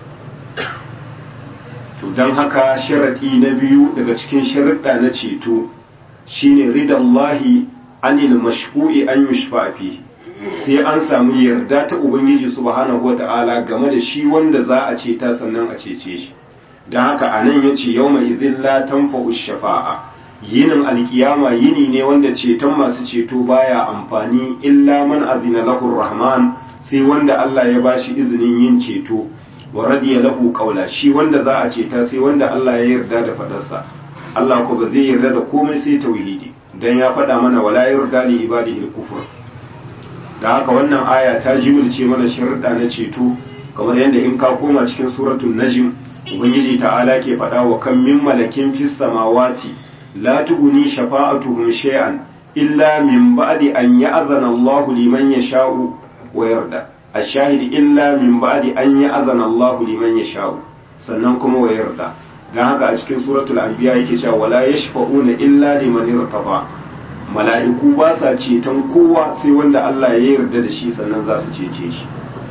to dan haka sharadi na biyu daga cikin sharuɗa na ceto shine ridallahi anil mashfu'i an yushfa fihi sai an samu yarda ta ubangiji subhanahu wata'ala game da shi wanda za a ce ta sannan a cece shi don haka a nan ya ce yau mai izin la tanfa'u shafa'a yinin alkiyama yini ne wanda ceton masu ceto baya amfani illa man azina lahu rahman sai wanda Allah ya bashi izinin yin ceto wa radiya lahu qawla shi wanda za a ceta sai wanda Allah ya yarda da fadarsa Allah ko ba zai yarda da komai sai tauhidi dan ya faɗa mana wala yarda li ibadihi al-kufr da haka wannan aya ta jimilce mana sharuɗa na ceto kamar yadda in ka koma cikin suratul najm ubangiji ta'ala ke faɗa wa kan min malakin fis samawati la tughni shafa'atuhum shay'an illa min ba'di an ya'zana Allahu liman yasha'u wa yarda ashahid illa min ba'di an ya'zana Allahu liman yasha'u sannan kuma wa yarda dan haka a cikin suratul anbiya yake cewa wala yashfa'una illa liman irtaba mala'iku ba sa ceton kowa sai wanda Allah ya yarda da shi sannan za su cece shi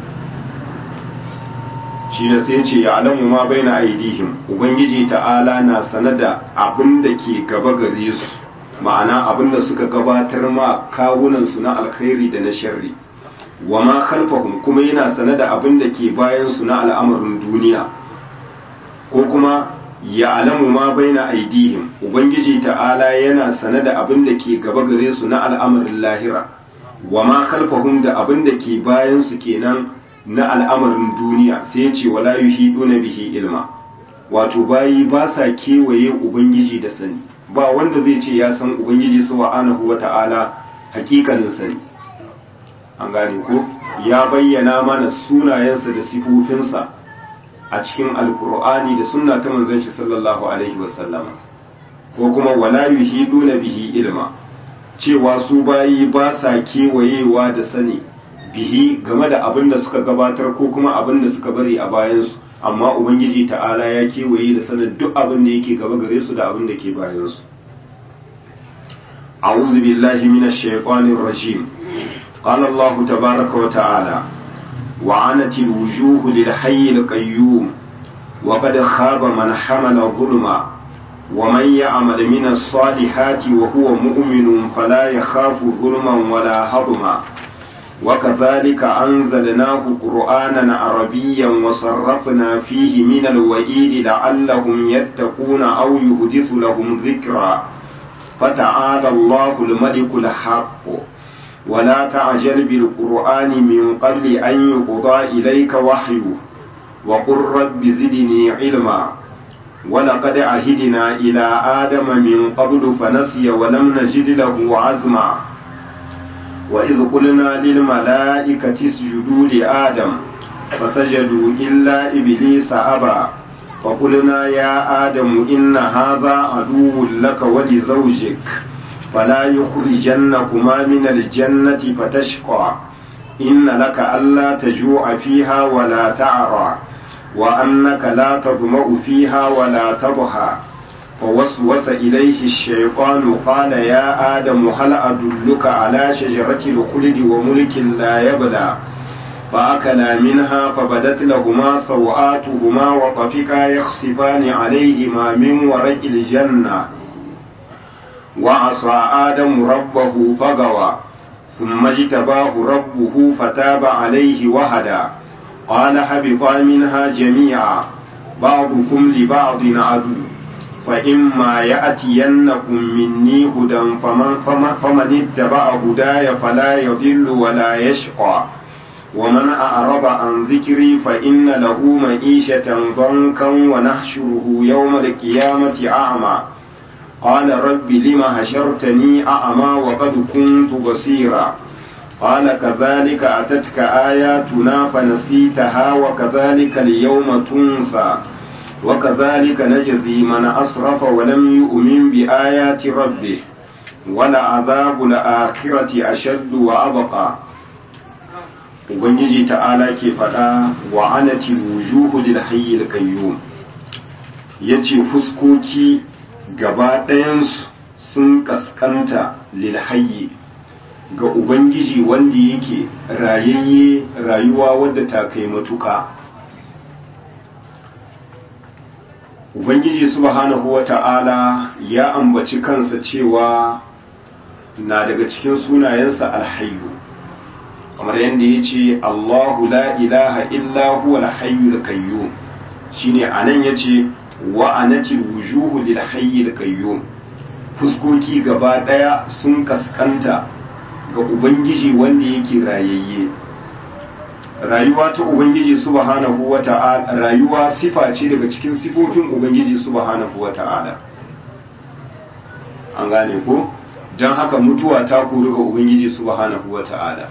shi da sai ce ya alamu ma bai na aidihim ubangiji ta'ala na sane da abin da ke gaba gare su ma'ana abin da suka gabatar ma kawunansu na alkhairi da na sharri wa ma khalfahum kuma yana sane da abin da ke bayan su na al'amarin duniya ko kuma ya alamu ma baina aidihim ubangiji ta'ala yana sane da abin da ke gaba gare su na al'amarin lahira wa ma khalfahum da abin da ke bayan su kenan na al'amarin duniya sai ya ce wala yuhiduna bihi ilma wato bayi ba sa kewaye ubangiji da sani ba wanda zai ce ya san ubangiji subhanahu wata'ala hakikanin sani an gane ko ya bayyana mana sunayensa da sifofinsa a cikin alkur'ani da sunna ta manzon shi sallallahu alaihi wasallama ko kuma wala yuhiduna bihi ilma cewa su bayi ba sa kewayewa da sani bihi game da abin da suka gabatar ko kuma abin da suka bari a bayansu amma ubangiji ta'ala ya kewaye da sanin duk abin da yake gaba gare su da abin da ke bayansu a'udhu billahi minash shaitanir rajim qala allah tabaaraka wa ta'ala وعنت الوجوه للحي القيوم وقد خاب من حمل ظلما ومن يعمل من الصالحات وهو مؤمن فلا يخاف ظلما ولا هضما وكذلك أنزلناه قرآنا عربيا وصرفنا فيه من الوعيد لعلهم يتقون أو يحدث لهم ذكرا فتعالى الله الملك الحق ولا تعجل بالقرآن من قبل أن يقضى إليك وحيه وقل رب زدني علما ولقد عهدنا إلى آدم من قبل فنسي ولم نجد له عزما وإذ قلنا للملائكة اسجدوا لآدم فسجدوا إلا إبليس أبى فقلنا يا آدم إن هذا عدو لك ولزوجك فلا يخرجنكما من الجنة فتشقى إن لك ألا تجوع فيها ولا تعرى وأنك لا تظمأ فيها ولا تضحى فوسوس إليه الشيطان قال يا آدم هل أدلك على شجرة الخلد وملك لا يبلى فأكلا منها فبدت لهما سوآتهما وطفقا يخصفان عليهما من ورق الجنة وعصى آدم ربه فغوى ثم اجتباه ربه فتاب عليه وهدى قال هبطا منها جميعا بعضكم لبعض عدو فإما يأتينكم مني هدى فمن, فمن, فمن اتبع هداي فلا يضل ولا يشقى ومن أعرض عن ذكري فإن له معيشة ضنكا ونحشره يوم القيامة أعمى قال رب لم هشرتني أعمى وقد كنت بصيرا قال كذلك أتتك آياتنا فنسيتها وكذلك اليوم تنسى وكذلك نجزي من أسرف ولم يؤمن بآيات ربه ولعذاب الآخرة أشد وأبقى Ubangiji ta'ala ke faɗa wa anati wujuhu lil hayyil qayyum yace fuskoki gaba ɗayansu sun kaskanta lil hayyi ga Ubangiji wanda yake rayayye rayuwa wadda ta kai matuka Ubangiji subhanahu wa ta'ala ya ambaci kansa cewa na daga cikin sunayensa alhayyu kamar yadda ya ce Allahu la ilaha illa huwa alhayyul qayyum shine anan yace wa anati wujuhu lil hayyil qayyum fuskoki gaba daya sun kaskanta ga ubangiji wanda yake rayayye rayuwa ta ubangiji subhanahu wata'ala rayuwa sifa ce daga cikin sifofin ubangiji subhanahu wata'ala an gane ko don haka mutuwa ta kori ga ubangiji subhanahu wata'ala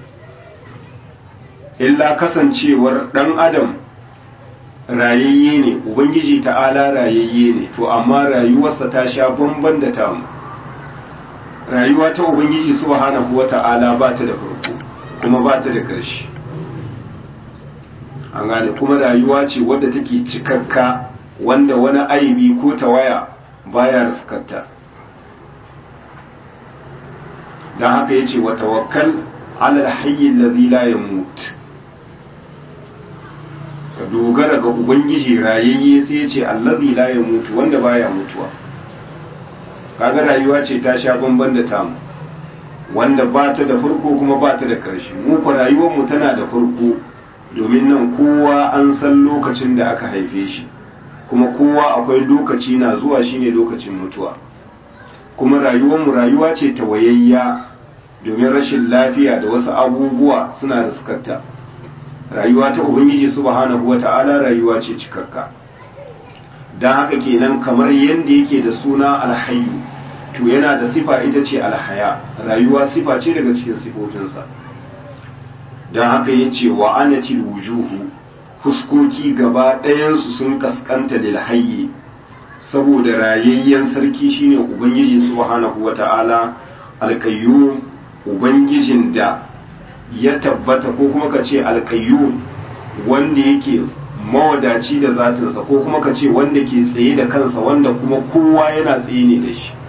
illa kasancewar dan adam rayayye ne ubangiji ta'ala rayayye ne to amma rayuwarsa ta sha bamban da tamu rayuwa ta ubangiji subhanahu wata'ala ba ta da farko kuma ba ta da ƙarshe an gane kuma rayuwa ce wadda take cikakka wanda wani aibi ko tawaya baya riskarta don haka ya ce wa tawakkal alal hayyin lazi la yamut ka dogara ga ubangiji rayayye sai ya ce allazi la mutu wanda baya mutuwa kaga rayuwa ce ta sha bamban da tamu wanda ba ta da farko kuma ba ta da ƙarshe mu ko rayuwar mu tana da farko domin nan kowa an san lokacin da aka haife shi kuma kowa akwai lokaci na zuwa shine lokacin mutuwa kuma rayuwar mu rayuwa ce ta wayayya domin rashin lafiya da wasu abubuwa suna riskarta rayuwa ta ubangiji subhanahu wata'ala rayuwa ce cikakka don haka kenan kamar yadda yake da suna alhayu to yana da sifa ita ce alhaya rayuwa sifa ce daga cikin sifofinsa don haka ya ce wa anatil wujuhu fuskoki gaba ɗayansu sun kaskanta lil hayyi saboda rayayyen sarki shine ubangiji subhanahu wata'ala alkayyum ubangijin da ya tabbata ko kuma ka ce alkayyum wanda yake mawadaci da zatinsa ko kuma ka ce wanda ke tsaye da kansa wanda kuma kowa yana tsaye ne da shi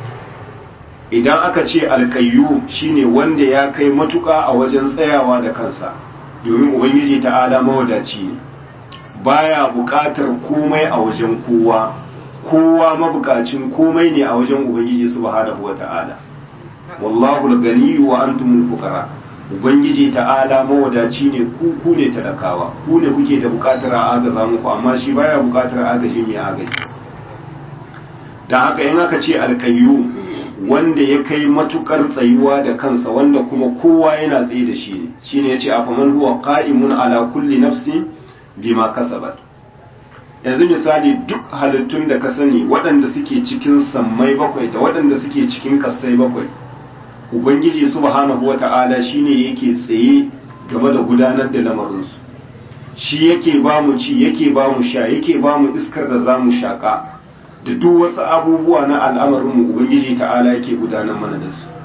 idan aka ce alkayyum shine wanda ya kai matuka a wajen tsayawa da kansa domin ubangiji ta'ala mawadaci ne baya buƙatar komai a wajen kowa kowa mabukacin komai ne a wajen ubangiji subhanahu wata'ala wallahu al-ganiyyu wa antumul fuqara ubangiji ta'ala mawadaci ne ku ku ne talakawa ku ne kuke da bukatar a agaza muku amma shi baya bukatar agaji mai agaji da haka in aka ce alkayyu wanda ya kai matukar tsayuwa da kansa wanda kuma kowa yana tsaye da shi ne shine yace afaman huwa qa'imun ala kulli nafsi bima kasabat yanzu misali duk halittun da ka sani waɗanda suke cikin sammai bakwai da waɗanda suke cikin kasai bakwai ubangiji subhanahu wata'ala shine yake tsaye game da gudanar da lamarinsu shi yake ba mu ci yake ba mu sha yake ba mu iskar da za mu shaƙa da duk wasu abubuwa na al'amarinmu ubangiji ta'ala yake gudanar mana da su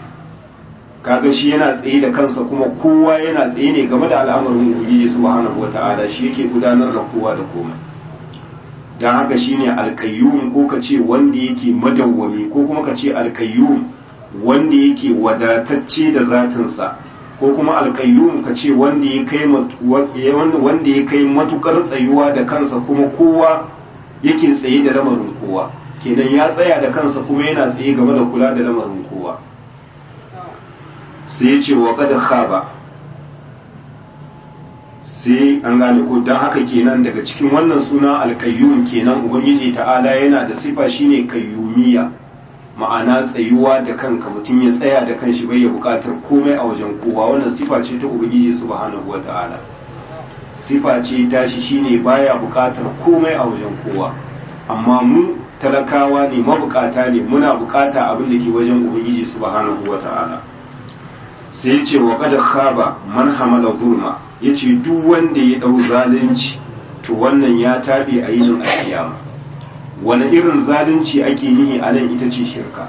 kaga shi yana tsaye da kansa kuma kowa yana tsaye ne game da al'amarin ubangiji subhanahu wata'ala shi yake gudanar da kowa da komai don haka shine alƙayyum ko ka ce wanda yake madawwami ko kuma ka ce alƙayyum wanda yake wadatacce da zatinsa ko kuma alƙayyum ka ce wanda ya kai wanda ya kai matukar tsayuwa da kansa kuma kowa yake tsaye da lamarin kowa kenan ya tsaya da kansa kuma yana tsaye game da kula da lamarin kowa sai ya ce wa kada khaba sai an gane ko don haka kenan daga cikin wannan suna alkayyum kenan ubangiji ta'ala yana da sifa shine kayyumiya ma'ana tsayuwa da kanka mutum ya tsaya da kanshi bai ya bukatar komai a wajen kowa wannan sifa ce ta ubangiji subhanahu wata'ala sifa ce tashi shine baya bukatar komai a wajen kowa amma mu talakawa ne mabukata ne muna bukata abin da ke wajen ubangiji subhanahu wata'ala sai ce wa qad khaba man hamala zulma yace duk wanda ya dau zalunci to wannan ya tabe a yinin alkiyama wani irin zalunci ake nihi a nan ita ce shirka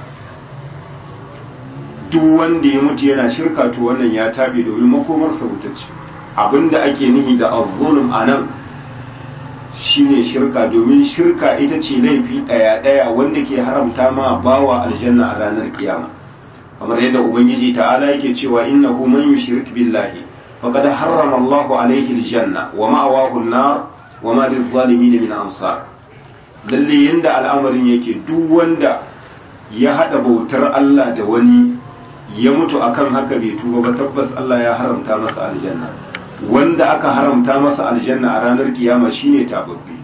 duk wanda ya mutu yana shirka to wannan ya tabe domin makomarsa wuta ce abinda ake nihi da azzulum a nan shine shirka domin shirka ita ce laifi ɗaya ɗaya wanda ke haramta ma bawa aljanna a ranar kiyama kamar yadda ubangiji ta'ala yake cewa innahu man yushrik billahi faqad harrama Allahu alayhi aljanna wa ma'awahu an-nar wa ma lizalimin min ansar lalle yanda al'amarin yake duk wanda ya hada bautar Allah da wani ya mutu akan haka bai tuba ba tabbas Allah ya haramta masa aljanna wanda aka haramta masa aljanna a ranar kiyama shine tababbi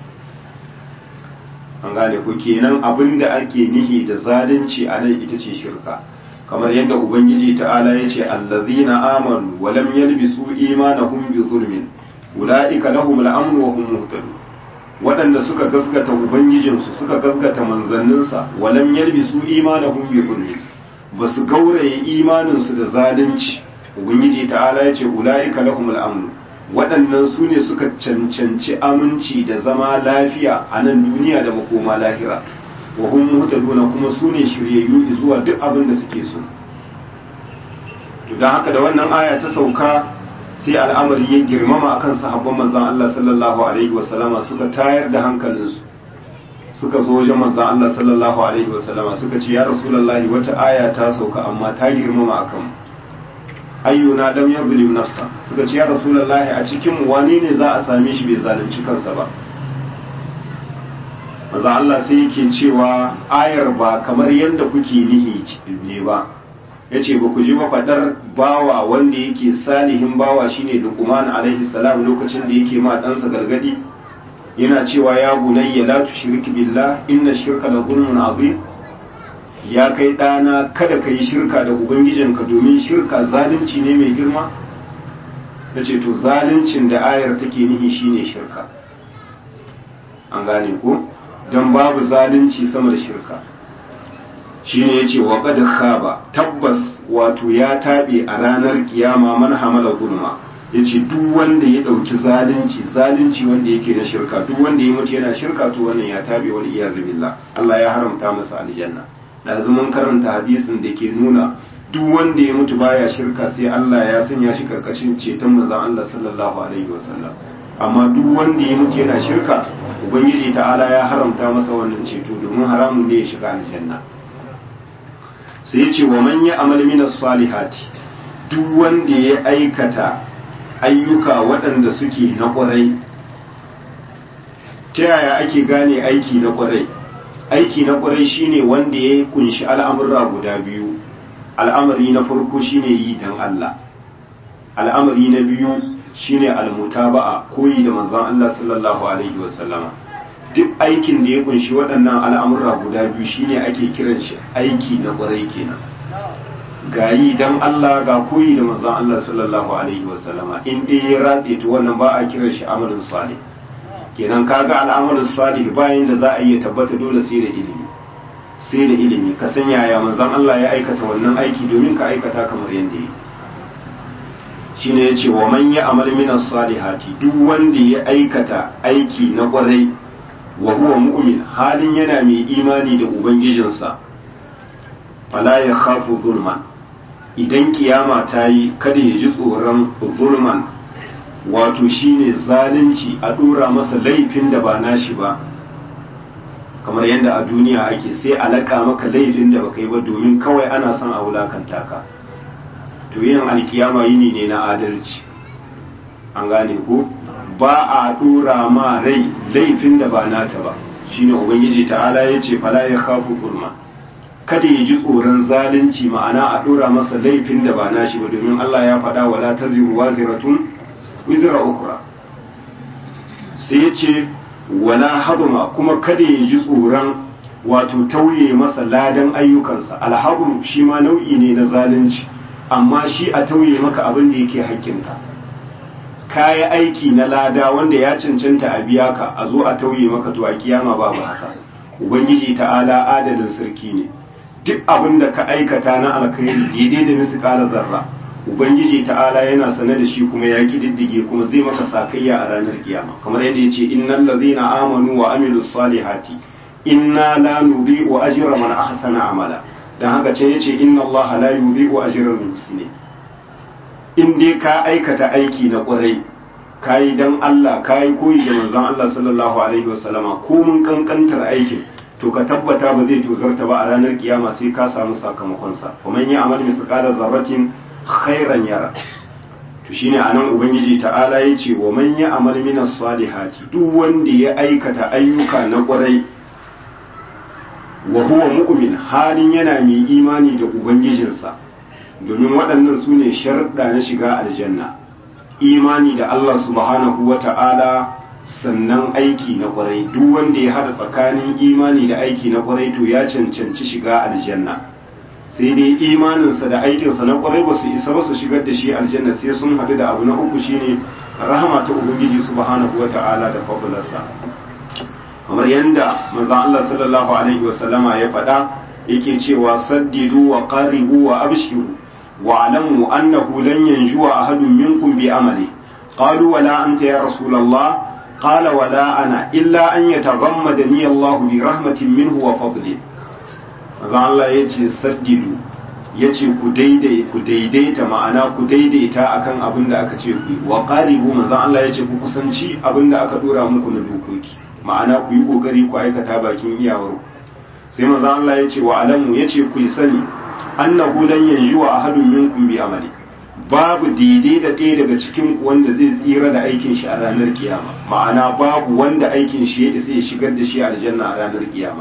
an gane ku kenan abinda ake nihi da zalunci a nan ita ce shirka kamar yadda ubangiji ta'ala ya ce allazina amanu wa lam yalbisu imanahum bi zulmin ulaika lahum al-amn wa hum muhtadun waɗanda suka gaskata ubangijinsu suka gaskata manzanninsa wa lam yalbisu imanahum bi zulmin basu gauraye imaninsu da zalunci ubangiji ta'ala ya ce ulaika lahum al-amn waɗannan su ne suka cancanci aminci da zama lafiya a nan duniya da makoma lahira wa hum muhtaduna kuma su ne shiryayyu zuwa duk abin da suke so to dan haka da wannan aya ta sauka sai al'amari ya girmama akan sahabban manzon Allah sallallahu alaihi wa sallama suka tayar da hankalinsu suka zo wajen manzon Allah sallallahu alaihi wa sallama suka ce ya rasulullahi wata aya ta sauka amma ta girmama akan mu ayyuna lam yazlim nafsa suka ce ya rasulullahi a cikin mu wane ne za a same shi bai zalunci kansa ba maza Allah sai yake cewa ayar ba kamar yadda kuke nihi ne ba ya ce ba ku ji mafaɗar bawa wanda yake salihin bawa shine luqman alaihi salam lokacin da yake ma ɗansa gargadi yana cewa ya bunayya la tushrik billah inna shirka la zulmun azim ya kai ɗana kada ka yi shirka da ubangijinka domin shirka zalunci ne mai girma ya ce to zaluncin da ayar take nihi shine shirka an gane ko don babu zalunci sama da shirka shine yace wa qad khaba tabbas wato ya tabe a ranar kiyama man hamala zulma yace duk wanda ya dauki zalunci zalunci wanda yake na shirka duk wanda ya mutu yana shirka to wannan ya tabe wal iyaz billah Allah ya haramta masa aljanna da mun karanta hadisin da ke nuna duk wanda ya mutu baya shirka sai Allah ya sanya shi karkashin ceton manzon Allah sallallahu alaihi wasallam amma duk wanda ya mutu yana shirka ubangiji ta'ala ya haramta masa wannan ceto domin haramun ne ya shiga aljanna sai ya ce wa man ya amal min salihati duk wanda ya aikata ayyuka waɗanda suke na ƙwarai ta yaya ake gane aiki na ƙwarai aiki na ƙwarai shine wanda ya kunshi al'amurra guda biyu al'amari na farko shine yi dan Allah al'amari na biyu shine almutaba'a koyi da manzon Allah sallallahu alaihi wasallama duk aikin da ya kunshi waɗannan al'amurra guda biyu shine ake kiran shi aiki na ƙwarai kenan ga yi dan Allah ga koyi da manzon Allah sallallahu alaihi wasallama in dai ya ratse to wannan ba a kiran shi amalin salih kenan kaga al'amalin salih bayan da za a iya tabbata dole sai da ilimi sai da ilimi ka san yaya manzon Allah ya aikata wannan aiki domin ka aikata kamar yadda yi shine yace wa man ya amal min salihati duk wanda ya aikata aiki na kwarai wa huwa mu'min halin yana mai imani da ubangijinsa fala ya khafu zulman idan kiyama ta yi kada ya ji tsoron zulman wato shine zalunci a dora masa laifin da ba nashi ba kamar yadda a duniya ake sai alaka maka laifin da baka yi ba domin kawai ana son a wulakanta ka to yin alkiyama yini ne na adalci an gane ko ba a dora ma rai laifin da ba nata ba shine ubangiji ta'ala ya ce fala ya khafu zulma kada ya ji tsoron zalunci ma'ana a dora masa laifin da ba nashi ba domin Allah ya faɗa wala taziru waziratun wizra ukhra sai ya ce wala haduma kuma kada ya ji tsoron wato tauye masa ladan ayyukansa alhabru shi ma nau'i ne na zalunci amma shi a tauye maka abin da yake haƙƙinka kayi aiki na lada wanda ya cancanta a biya ka a zo a tauye maka to a kiyama babu haka ubangiji ta'ala adalin sarki ne duk abin da ka aikata na alkhairi daidai da misƙala zarra ubangiji ta'ala yana sane da shi kuma ya kididdige kuma zai maka sakayya a ranar kiyama kamar yadda ya ce innal ladzina amanu wa amilus salihati inna la nudhi'u ajra man ahsana amala dan haka ce yace inna allaha la yudhi'u ajra al-muhsinin in dai ka aikata aiki na kwarai kayi dan Allah kayi koyi da manzon Allah sallallahu alaihi wasallama ko mun kankantar aikin to ka tabbata ba zai tozarta ba a ranar kiyama sai ka samu sakamakon sa kuma yi amal misqala zarratin khairan yara to shine anan ubangiji ta'ala yace wa man ya amal minas salihati duk wanda ya aikata ayyuka na kwarai wa huwa mu'min halin yana mai imani da ubangijinsa domin waɗannan su ne sharɗa na shiga aljanna imani da Allah subhanahu wa ta'ala sannan aiki na ƙwarai duk wanda ya haɗa tsakanin imani da aiki na ƙwarai to ya cancanci shiga aljanna sai dai imaninsa da aikinsa na ƙwarai ba su isa ba su shigar da shi aljanna sai sun haɗu da abu na uku shine rahama ta ubangiji subhanahu wa ta'ala da fabularsa kamar yadda manzon Allah sallallahu alaihi wa sallama ya faɗa yake cewa saddidu wa qaribu wa abshiru واعلموا أنه لن ينجو أحد منكم بعمله قالوا ولا أنت يا رسول الله قال ولا أنا إلا أن يتغمدني الله برحمة منه وفضله maza Allah ya ce saddidu ya ce ku daidaita ma'ana ku daidaita akan abin da aka ce ku wa qaribu maza Allah ya ce ku kusanci abin da aka dora muku na dokoki ma'ana ku yi kokari ku aikata bakin iyawar sai maza Allah ya ce wa alamu ya ce ku yi sani annahu lan yanjuwa ahadun minkum bi amali babu daidai da ɗaya daga cikin ku wanda zai tsira da aikin shi a ranar kiyama ma'ana babu wanda aikin shi ya isa ya shigar da shi aljanna a ranar kiyama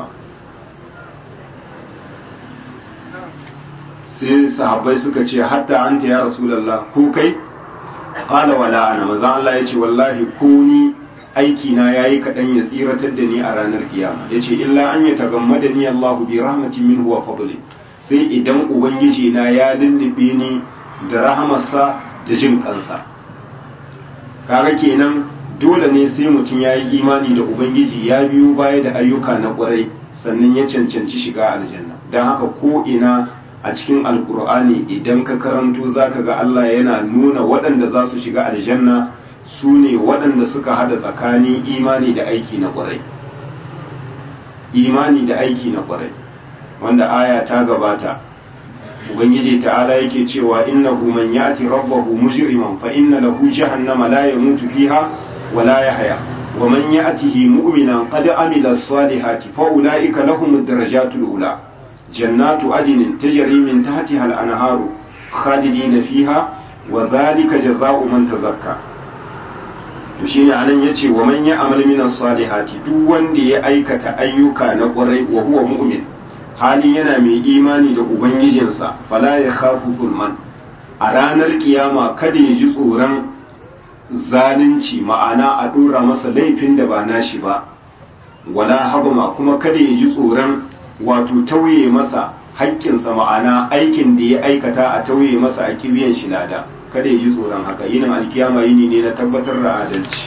sai sahabbai suka ce hatta anta ya rasulullah ko kai qala wala ana manzo Allah ya ce wallahi ko ni aiki na yayi kadan ya tsiratar da ni a ranar kiyama yace illa an yatagammada ni Allahu bi rahmatin minhu wa fadli sai idan ubangiji na ya lullube ni da rahamarsa da jin kansa kaga kenan dole ne sai mutum ya yi imani da ubangiji ya biyo baya da ayyuka na kwarai sannan ya cancanci shiga aljanna don haka ko ina a cikin alkur'ani idan ka karanto zaka ga Allah yana nuna waɗanda za su shiga aljanna su ne waɗanda suka hada tsakanin imani da aiki na kwarai imani da aiki na kwarai wanda aya ta gabata ubangiji ta'ala yake cewa innahu man ya'ti rabbahu mujriman fa inna lahu jahannama la yamutu fiha wa la yahya wa man ya'tihi mu'minan qad amila as-salihati fa ulaika lahum ad-darajatul ula jannatu adnin tajri min tahtiha al-anharu khalidina fiha wa dhalika jazaa'u man tazakka to shine anan yace wa man ya'mal min as-salihati duk wanda ya aikata ayyuka na kwarai wa huwa mu'min halin yana mai imani da ubangijinsa fala ya khafu zulman a ranar kiyama kada ya ji tsoron zalunci ma'ana a dora masa laifin da ba nashi ba wala habma kuma kada ya ji tsoron wato tauye masa haƙƙinsa ma'ana aikin da ya aikata a tauye masa a kibiyan shi lada kada ya ji tsoron haka yinin alkiyama yini ne na tabbatar da adalci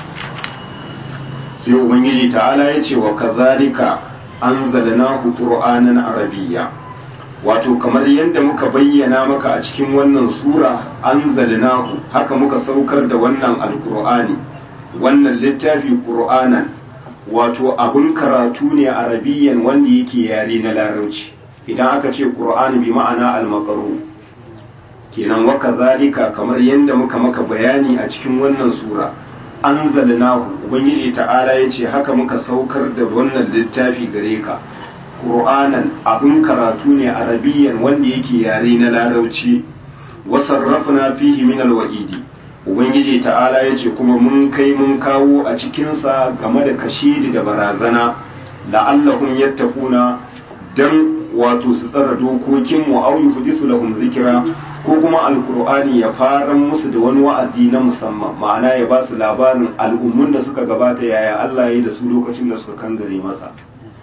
sai ubangiji ta'ala ya ce wa kazalika anzalnahu qur'anan arabiyya wato kamar yadda muka bayyana maka a cikin wannan sura anzalnahu haka muka saukar da wannan alqur'ani wannan littafi qur'anan wato abun karatu ne arabiyyan wanda yake yare na larabci idan aka ce qur'ani bi ma'ana al-maqru kenan wa kazalika kamar yadda muka maka bayani a cikin wannan sura anzalnahu ubangiji ta'ala yace haka muka saukar da wannan littafi gare ka qur'anan abun karatu ne arabiyyan wanda yake yare na larabci wa sarrafna fihi min alwa'idi ubangiji ta'ala yace kuma mun kai mun kawo a cikin sa game da kashidi da barazana la'allahum yattaquna dan wato su tsara dokokin mu au yuhdisu lahum zikra ko kuma alkur'ani ya fara musu da wani wa'azi na musamman ma'ana ya ba su labarin al'ummun da suka gabata yaya Allah ya yi da su lokacin da suka kangare masa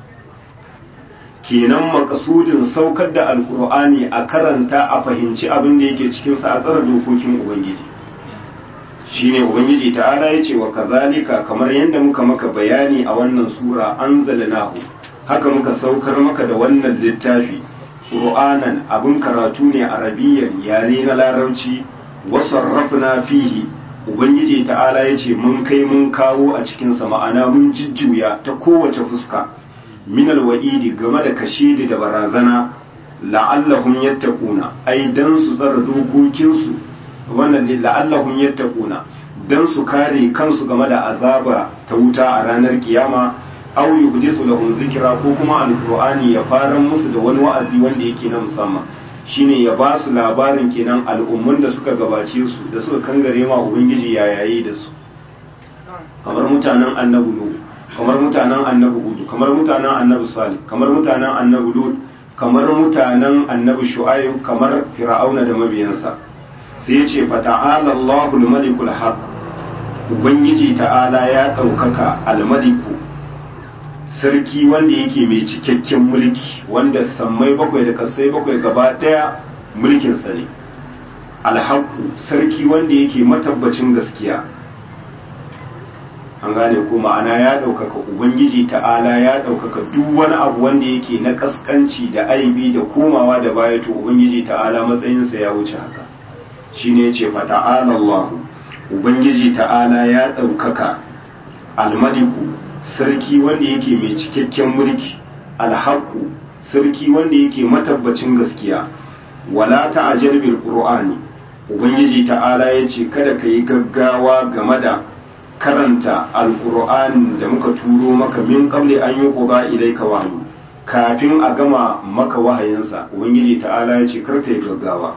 kenan makasudin saukar da alkur'ani a karanta a fahimci abin da yake cikinsa a tsara dokokin ubangiji shine ubangiji ta'ala ya ce wa kazalika kamar yadda muka maka bayani a wannan sura anzalnahu haka muka saukar maka da wannan littafi qur'anan abin karatu ne arabiyyan yare na larabci wasarrafna fihi ubangiji ta'ala ya ce mun kai mun kawo a cikinsa ma'ana mun jujjuya ta kowace fuska minal wa'idi game da kashidi da barazana la'allahum yattaquna ai dan su tsara dokokinsu wannan ne la'allahum yattaquna dan su kare kansu game da azaba ta wuta a ranar kiyama aw yuhdisu lahum zikra ko kuma alqur'ani ya fara musu da wani wa'azi wanda yake na musamman shine ya ba su labarin kenan al'ummun da suka gabace su da suka kangare ma ubangiji yayaye da su kamar mutanen annabi nuhu kamar mutanen annabi hudu kamar mutanen annabi salih kamar mutanen annabi lut kamar mutanen annabi shu'aib kamar fir'auna da mabiyansa sai ya ce fata'ala Allahu al-malikul haq ubangiji ta'ala ya ɗaukaka al-maliku sarki wanda yake mai cikakken mulki wanda sammai bakwai da kasai bakwai gaba ɗaya mulkinsa ne alhaku sarki wanda yake matabbacin gaskiya an gane ko ma'ana ya ɗaukaka ubangiji ta'ala ya ɗaukaka duk wani abu wanda yake na ƙasƙanci da aibi da komawa da baya to ubangiji ta'ala matsayinsa ya wuce haka shine ya ce fata'ala Allah ubangiji ta'ala ya ɗaukaka almaliku sarki wanda yake mai cikakken mulki alhaku sarki wanda yake matabbacin gaskiya wala ta'ajjal bil qur'ani ubangiji ta'ala yace kada ka yi gaggawa game da karanta alqur'ani da muka turo maka min qabli an yuqda ilayka wahyu kafin a gama maka wahayinsa ubangiji ta'ala yace kar ka yi gaggawa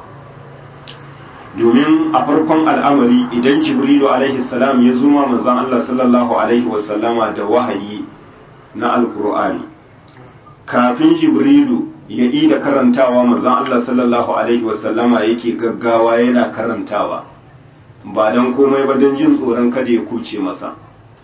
domin a farkon al'amari idan jibrilu alaihi salam ya zuma manzon Allah sallallahu alaihi wasallama da wahayi na alkur'ani kafin jibrilu ya yi da karantawa manzon Allah sallallahu alaihi wasallama yake gaggawa yana karantawa ba don komai ba don jin tsoron kada ya kuce masa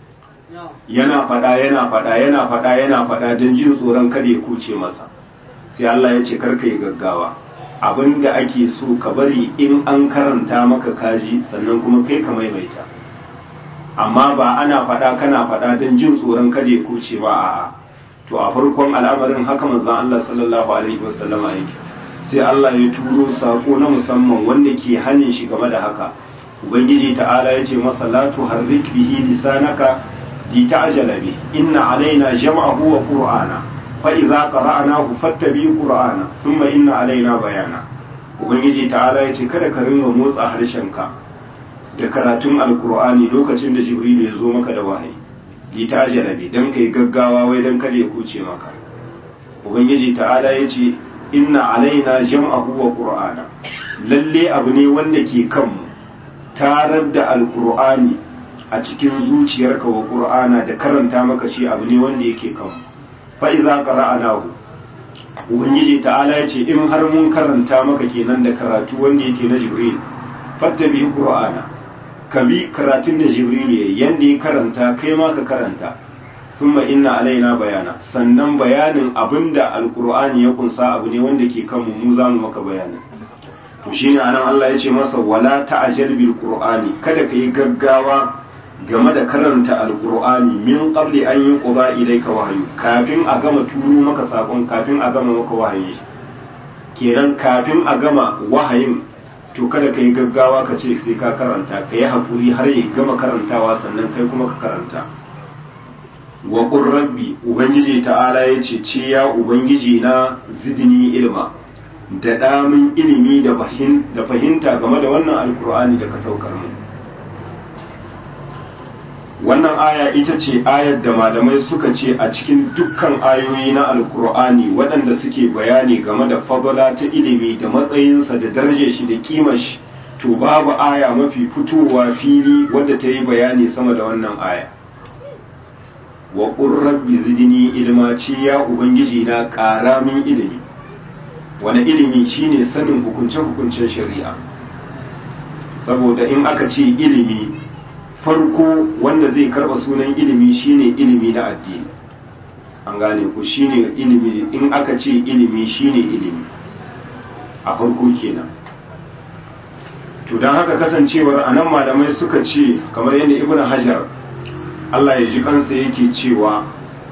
yana fada yana fada yana fada yana fada don jin tsoron kada ya kuce masa sai Allah ya ce karka yi gaggawa abin da ake so ka bari in an karanta maka kaji sannan kuma kai ka maimaita amma ba ana faɗa kana faɗa don jin tsoron kada ya kuce ba a'a to a farkon al'amarin haka manzon Allah sallallahu alaihi wasallama yake sai Allah ya turo sako na musamman wanda ke hanin shi game da haka ubangiji ta'ala ya ce masa la tuharrik bihi lisanaka li ta'jala bi inna alaina jam'ahu wa qur'ana fa'iza ƙara'anahu fattabi ƙura'ana sun ma inna alaina bayana ubangiji ta'ala ya ce kada ka ringa motsa harshenka da karatun alkur'ani lokacin da jibrilu ya zo maka da wahayi yi ta jarabe don ka yi gaggawa wai don kada ya kuce maka ubangiji ta'ala ya ce inna alaina jam'ahu wa ƙura'ana lalle abu ne wanda ke kanmu tarar da alkur'ani a cikin zuciyarka wa ƙur'ana da karanta maka shi abu ne wanda yake kanmu fa'iza ƙara'anahu ubangiji ta'ala ya ce in har mun karanta maka kenan da karatu wanda yake na jibril fatta bi ƙura'ana ka bi karatun da jibril ya yanda ya karanta kai ma ka karanta sun inna alaina bayana sannan bayanin abinda alƙur'ani ya kunsa abu ne wanda ke kanmu mu za mu maka bayanin to shine anan Allah ya ce masa wala ta'jal bil qur'ani kada ka yi gaggawa game da karanta alkur'ani min qabli an yi quba ilayka wahyu kafin a gama turo maka sakon kafin a gama maka wahayi kenan kafin a gama wahayin to kada ka yi gaggawa ka ce sai ka karanta ka yi hakuri har ya gama karantawa sannan kai kuma ka karanta wa qur rabbi ubangiji ta'ala ya ce ce ya ubangiji na zidni ilma da damin ilimi da fahimta game da wannan alkur'ani da ka saukar mu wannan aya ita ce ayar da malamai suka ce a cikin dukkan ayoyi na alkur'ani waɗanda suke bayani game da fadala ta ilimi da matsayinsa da darajar shi da kimar shi to babu aya mafi fitowa fili wadda ta yi bayani sama da wannan aya wa rabbi zidni ilma ce ya ubangiji na ƙara min ilimi wani ilimi shine sanin hukunce-hukuncen shari'a saboda in aka ce ilimi farko wanda zai karba sunan ilimi shine ilimi na addini an gane ku shine ilimi in aka ce ilimi shine ilimi a farko kenan to don haka kasancewar anan malamai suka ce kamar yadda ibn hajar Allah ya ji kansa yake cewa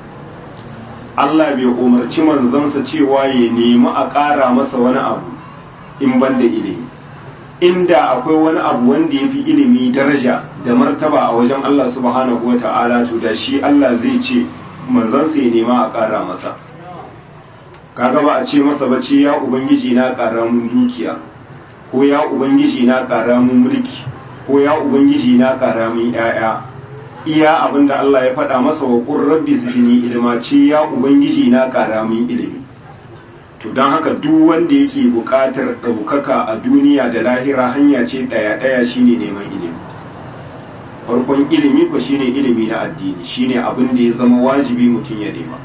Allah bai umarci manzansa cewa ya nemi a ƙara masa wani abu in ban da ilimi inda akwai wani abu wanda ya fi ilimi daraja da martaba a wajen Allah subhanahu wa ta'ala to da shi Allah zai ce manzansa ya nema a ƙara masa kaga ba a ce masa ba ce ya ubangiji na ƙara mun dukiya ko ya ubangiji na ƙara mun mulki ko ya ubangiji na ƙara mun 'ya'ya iya abin da Allah ya faɗa masa wa ƙun rabbi zidni ilma ce ya ubangiji na ƙara min ilimi to don haka duk wanda yake buƙatar ɗaukaka a duniya da lahira hanya ce ɗaya ɗaya shine neman ilimi farkon ilimi ko shine ilimi na addini shine abin da ya zama wajibi mutum ya nema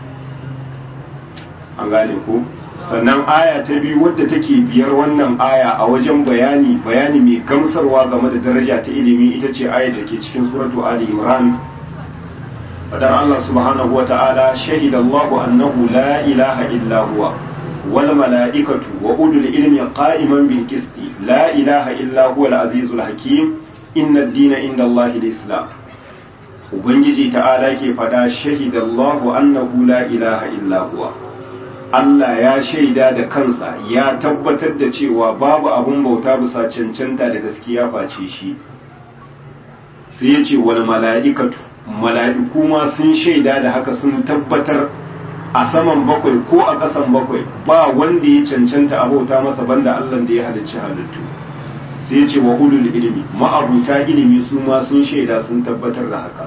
an gane ko sannan aya ta biyu wadda take biyar wannan aya a wajen bayani bayani mai gamsarwa game da daraja ta ilimi ita ce aya da ke cikin suratu ali imran fadar Allah subhanahu wa ta'ala shahida Allah annahu la ilaha illa huwa wal mala'ikatu wa ulul ilmi qa'iman bil qisti la ilaha illa huwa al azizul hakim inna ad-dina inda Allah al-islam ubangiji ta'ala ke fada shahida Allah annahu la ilaha illa huwa Allah ya shaida da kansa ya tabbatar da cewa babu abun bauta bisa cancanta da gaskiya face shi sai ya ce wani mala'ikatu mala'iku ma sun shaida da haka sun tabbatar a saman bakwai ko a ƙasan bakwai ba wanda ya cancanta a bauta masa banda Allah da ya halicci halittu sai ya ce wa ulul ilimi ma'abuta ilimi su ma sun shaida sun tabbatar da haka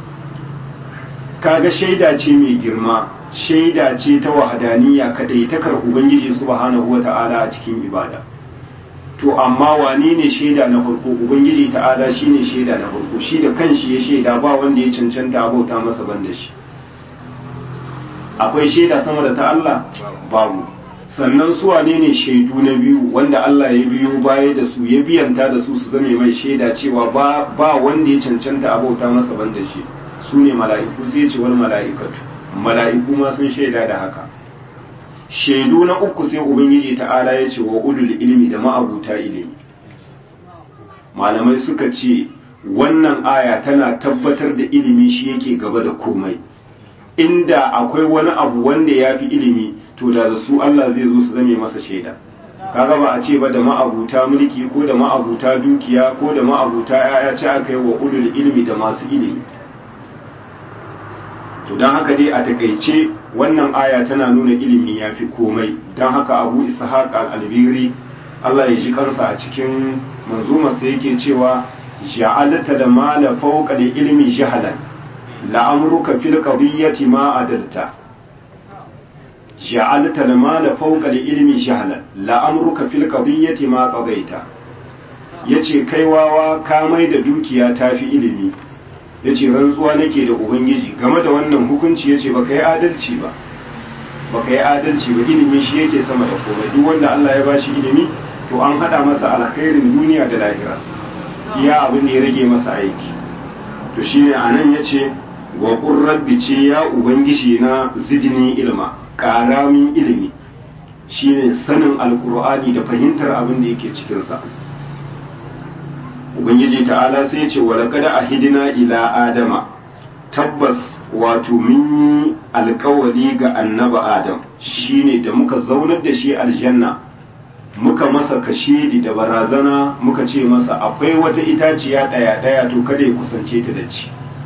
kaga shaida ce mai girma shaida ce ta wahadaniya kadai takar ubangiji subhanahu wata'ala a cikin ibada to amma wane ne shaida na farko ubangiji ta'ala shine shaida na farko shi da kanshi ya shaida ba wanda ya cancanta abauta masa banda shi akwai shaida sama da ta Allah babu sannan su wane ne shaidu na biyu wanda Allah ya biyo baya da su ya biyanta da su su zame mai shaida cewa ba ba wanda ya cancanta abauta masa banda shi su ne mala'iku sai ce wal mala'ikatu mala'iku ma sun shaida da haka shaidu na uku sai ubangiji ta'ala ya ce wa ulul ilmi da ma'abuta ilimi malamai suka ce wannan aya tana tabbatar da ilimi shi yake gaba da komai inda akwai wani abu wanda ya fi ilimi to da su Allah zai zo su zame masa shaida kaga ba a ce ba da ma'abuta mulki ko da ma'abuta dukiya ko da ma'abuta 'ya'ya ce aka yi wa ulul ilmi da masu ilimi to don haka dai a takaice wannan aya tana nuna ilimi ya fi komai don haka abu ishaq al-albiri Allah ya ji kansa a cikin manzumarsa yake cewa ja'alta da mala fawqa da ilmi jahalan la'amruka fil qadiyyati ma adalta ja'alta da mala fawqa da ilmi jahalan la'amruka fil qadiyyati ma qadaita yace kai wawa ka mai da dukiya tafi ilimi ya ce rantsuwa nake da ubangiji game da wannan hukunci ya ce ba ka yi adalci ba ba ka yi adalci ba ilimi shi yake sama da komai duk wanda Allah ya bashi ilimi to an hada masa alkhairin duniya da lahira iya abin da ya rage masa aiki to shine anan yace wa qur rabbi ce ya ubangiji na zidni ilma karamin ilimi shine sanin alqur'ani da fahimtar abin da yake cikin sa ubangiji ta'ala sai ce wa laqad ahidna ila adama tabbas wato mun yi alkawari ga annaba adam shine da muka zaunar da shi aljanna muka masa kashedi da barazana muka ce masa akwai wata itaciya daya daya to kada ya kusance ta da ci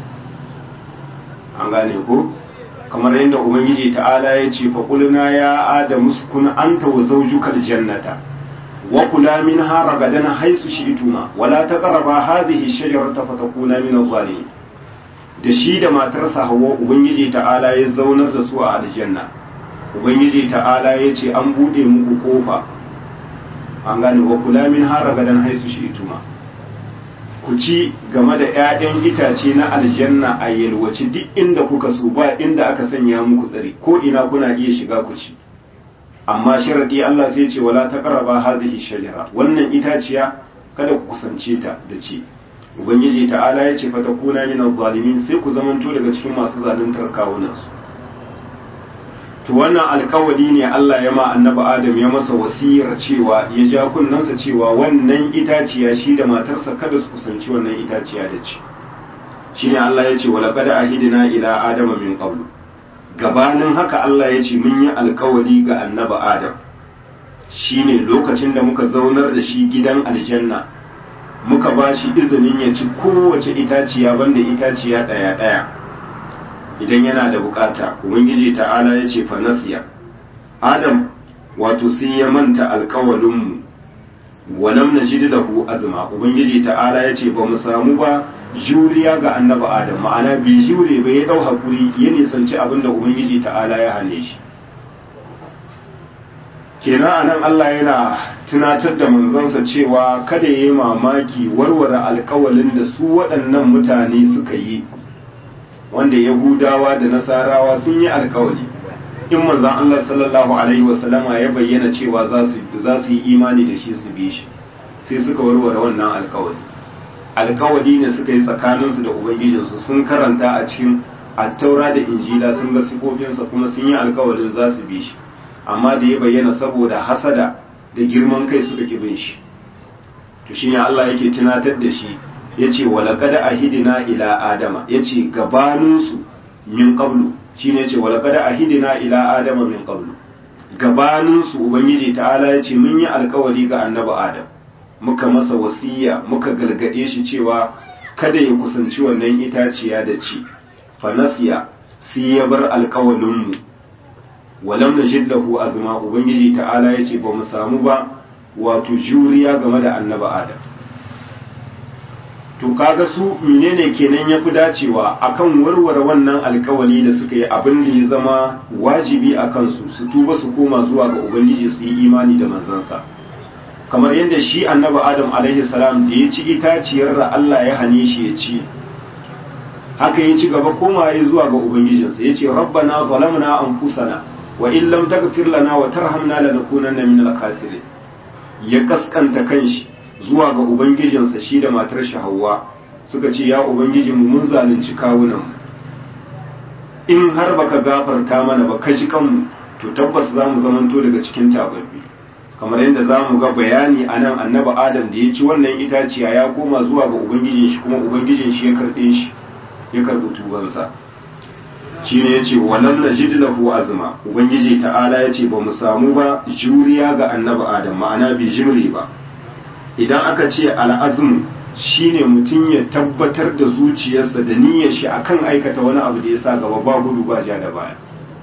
an gane ko kamar yadda ubangiji ta'ala ya ce fa qulna ya adamu sukun anta wa zawjuka aljannata وكلا منها رغدا حيث شئتما ولا تقربا هذه الشجرة فتكونا من الظالمين da shi da matarsa hawa ubangiji ta'ala ya zaunar da su a aljanna ubangiji ta'ala ya ce an bude muku kofa an gane wa kula min har gadan haisu shi ituma ku ci game da 'ya'yan itace na aljanna a yalwaci duk inda kuka so ba inda aka sanya muku tsari ko ina kuna iya shiga ku ci amma sharadi Allah sai ce wala taqraba hadhihi shajara wannan itaciya kada ku kusance ta da ci ubangiji ta'ala ya ce fatakuna min zalimin sai ku zamanto daga cikin masu zaluntar kawunansu to wannan alkawali ne Allah ya ma annabi Adam ya masa wasiyar cewa ya ja kunnansa cewa wannan itaciya shi da matarsa kada su kusanci wannan itaciya da ci shine Allah ya ce wala qad ahidna ila adama min qablu gabanin haka Allah ya ce mun yi alkawali ga annabi Adam shine lokacin da muka zaunar da shi gidan aljanna muka ba shi izinin ya ci kowace itaciya banda itaciya ɗaya ɗaya idan yana da bukata ubangiji ta'ala ya ce fanasiya adam wato sai ya manta alkawalinmu walam na ji lahu azma ubangiji ta'ala ya ce ba mu samu ba juriya ga annaba adam ma'ana bai jure ba ya ɗau hakuri ya nisanci abin da ubangiji ta'ala ya hane shi kenan anan Allah yana tunatar da manzansa cewa kada ya yi mamaki warware alkawalin da su waɗannan mutane suka yi wanda yahudawa da nasarawa sun yi alkawali in manzan Allah sallallahu alaihi wasallama ya bayyana cewa za su yi imani da shi su bi shi sai suka warware wannan alkawali alkawali ne suka yi tsakaninsu da ubangijinsu sun karanta a cikin attaura da injila sun ga sifofinsa kuma sun yi alkawalin za su bi shi amma da ya bayyana saboda hasada da girman kai suka ki bin shi to shine Allah yake tunatar da shi yace walaqad ahidina ila adama yace gabanin su min qablu shine yace walaqad ahidina ila adama min qablu gabanin su ubangiji ta'ala yace mun yi alkawari ga annabi adam muka masa wasiya muka galgade shi cewa kada ya kusanci wannan itaciya da ci fanasiya sai ya bar alkawalin mu walam najid lahu azma ubangiji ta'ala yace ba mu samu ba wato juriya game da annabi adam to kaga su menene kenan yafi dacewa akan warware wannan alkawali da suka yi abin da ya zama wajibi a kansu su tuba su koma zuwa ga ubangiji su yi imani da manzansa kamar yadda shi annabi adam alaihi salam da ya ci itaciyar da Allah ya hane shi ya ci haka ya ci gaba koma ya zuwa ga ubangijinsa ya ce rabbana zalamna anfusana wa in lam taghfir lana wa tarhamna lanakunanna min al-khasirin ya kaskanta kanshi zuwa ga ubangijinsa shi da matar shi Hawwa suka ce ya ubangijinmu mun zalunci kawunan mu in har baka gafarta mana ba ka ji kanmu to tabbas za mu zamanto daga cikin tababbi kamar yadda za mu ga bayani a nan annabi adam da ya ci wannan itaciya ya koma zuwa ga ubangijin shi kuma ubangijin shi ya karɓe shi ya karɓi tubansa shi ne ya ce walam na jid lahu azma ubangiji ta'ala ya ce ba mu samu ba juriya ga annabi adam ma'ana bai jimri ba idan aka ce al'azm shine mutum ya tabbatar da zuciyarsa da niyyar shi akan aikata wani abu da ya sa gaba ba gudu ba ja da baya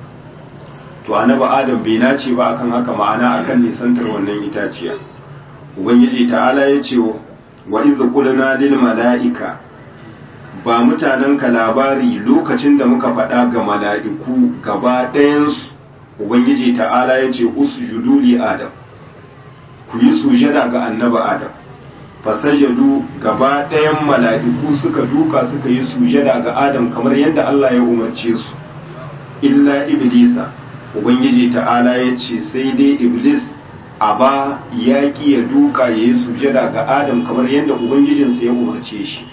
to annabi adam bai nace ba akan haka ma'ana akan nisantar wannan itaciya ubangiji ta'ala ya ce wa idh qulna lil mala'ika ba mutanen ka labari lokacin da muka faɗa ga mala'iku gaba ɗayansu ubangiji ta'ala ya ce usjudu li adam ku yi sujada ga annabi adam fasajadu gaba ɗayan mala'iku suka duka suka yi sujada ga adam kamar yadda Allah ya umarce su illa iblisa ubangiji ta'ala ya ce sai dai iblis a ba ya ki ya duka ya yi sujada ga adam kamar yadda ubangijinsa ya umarce shi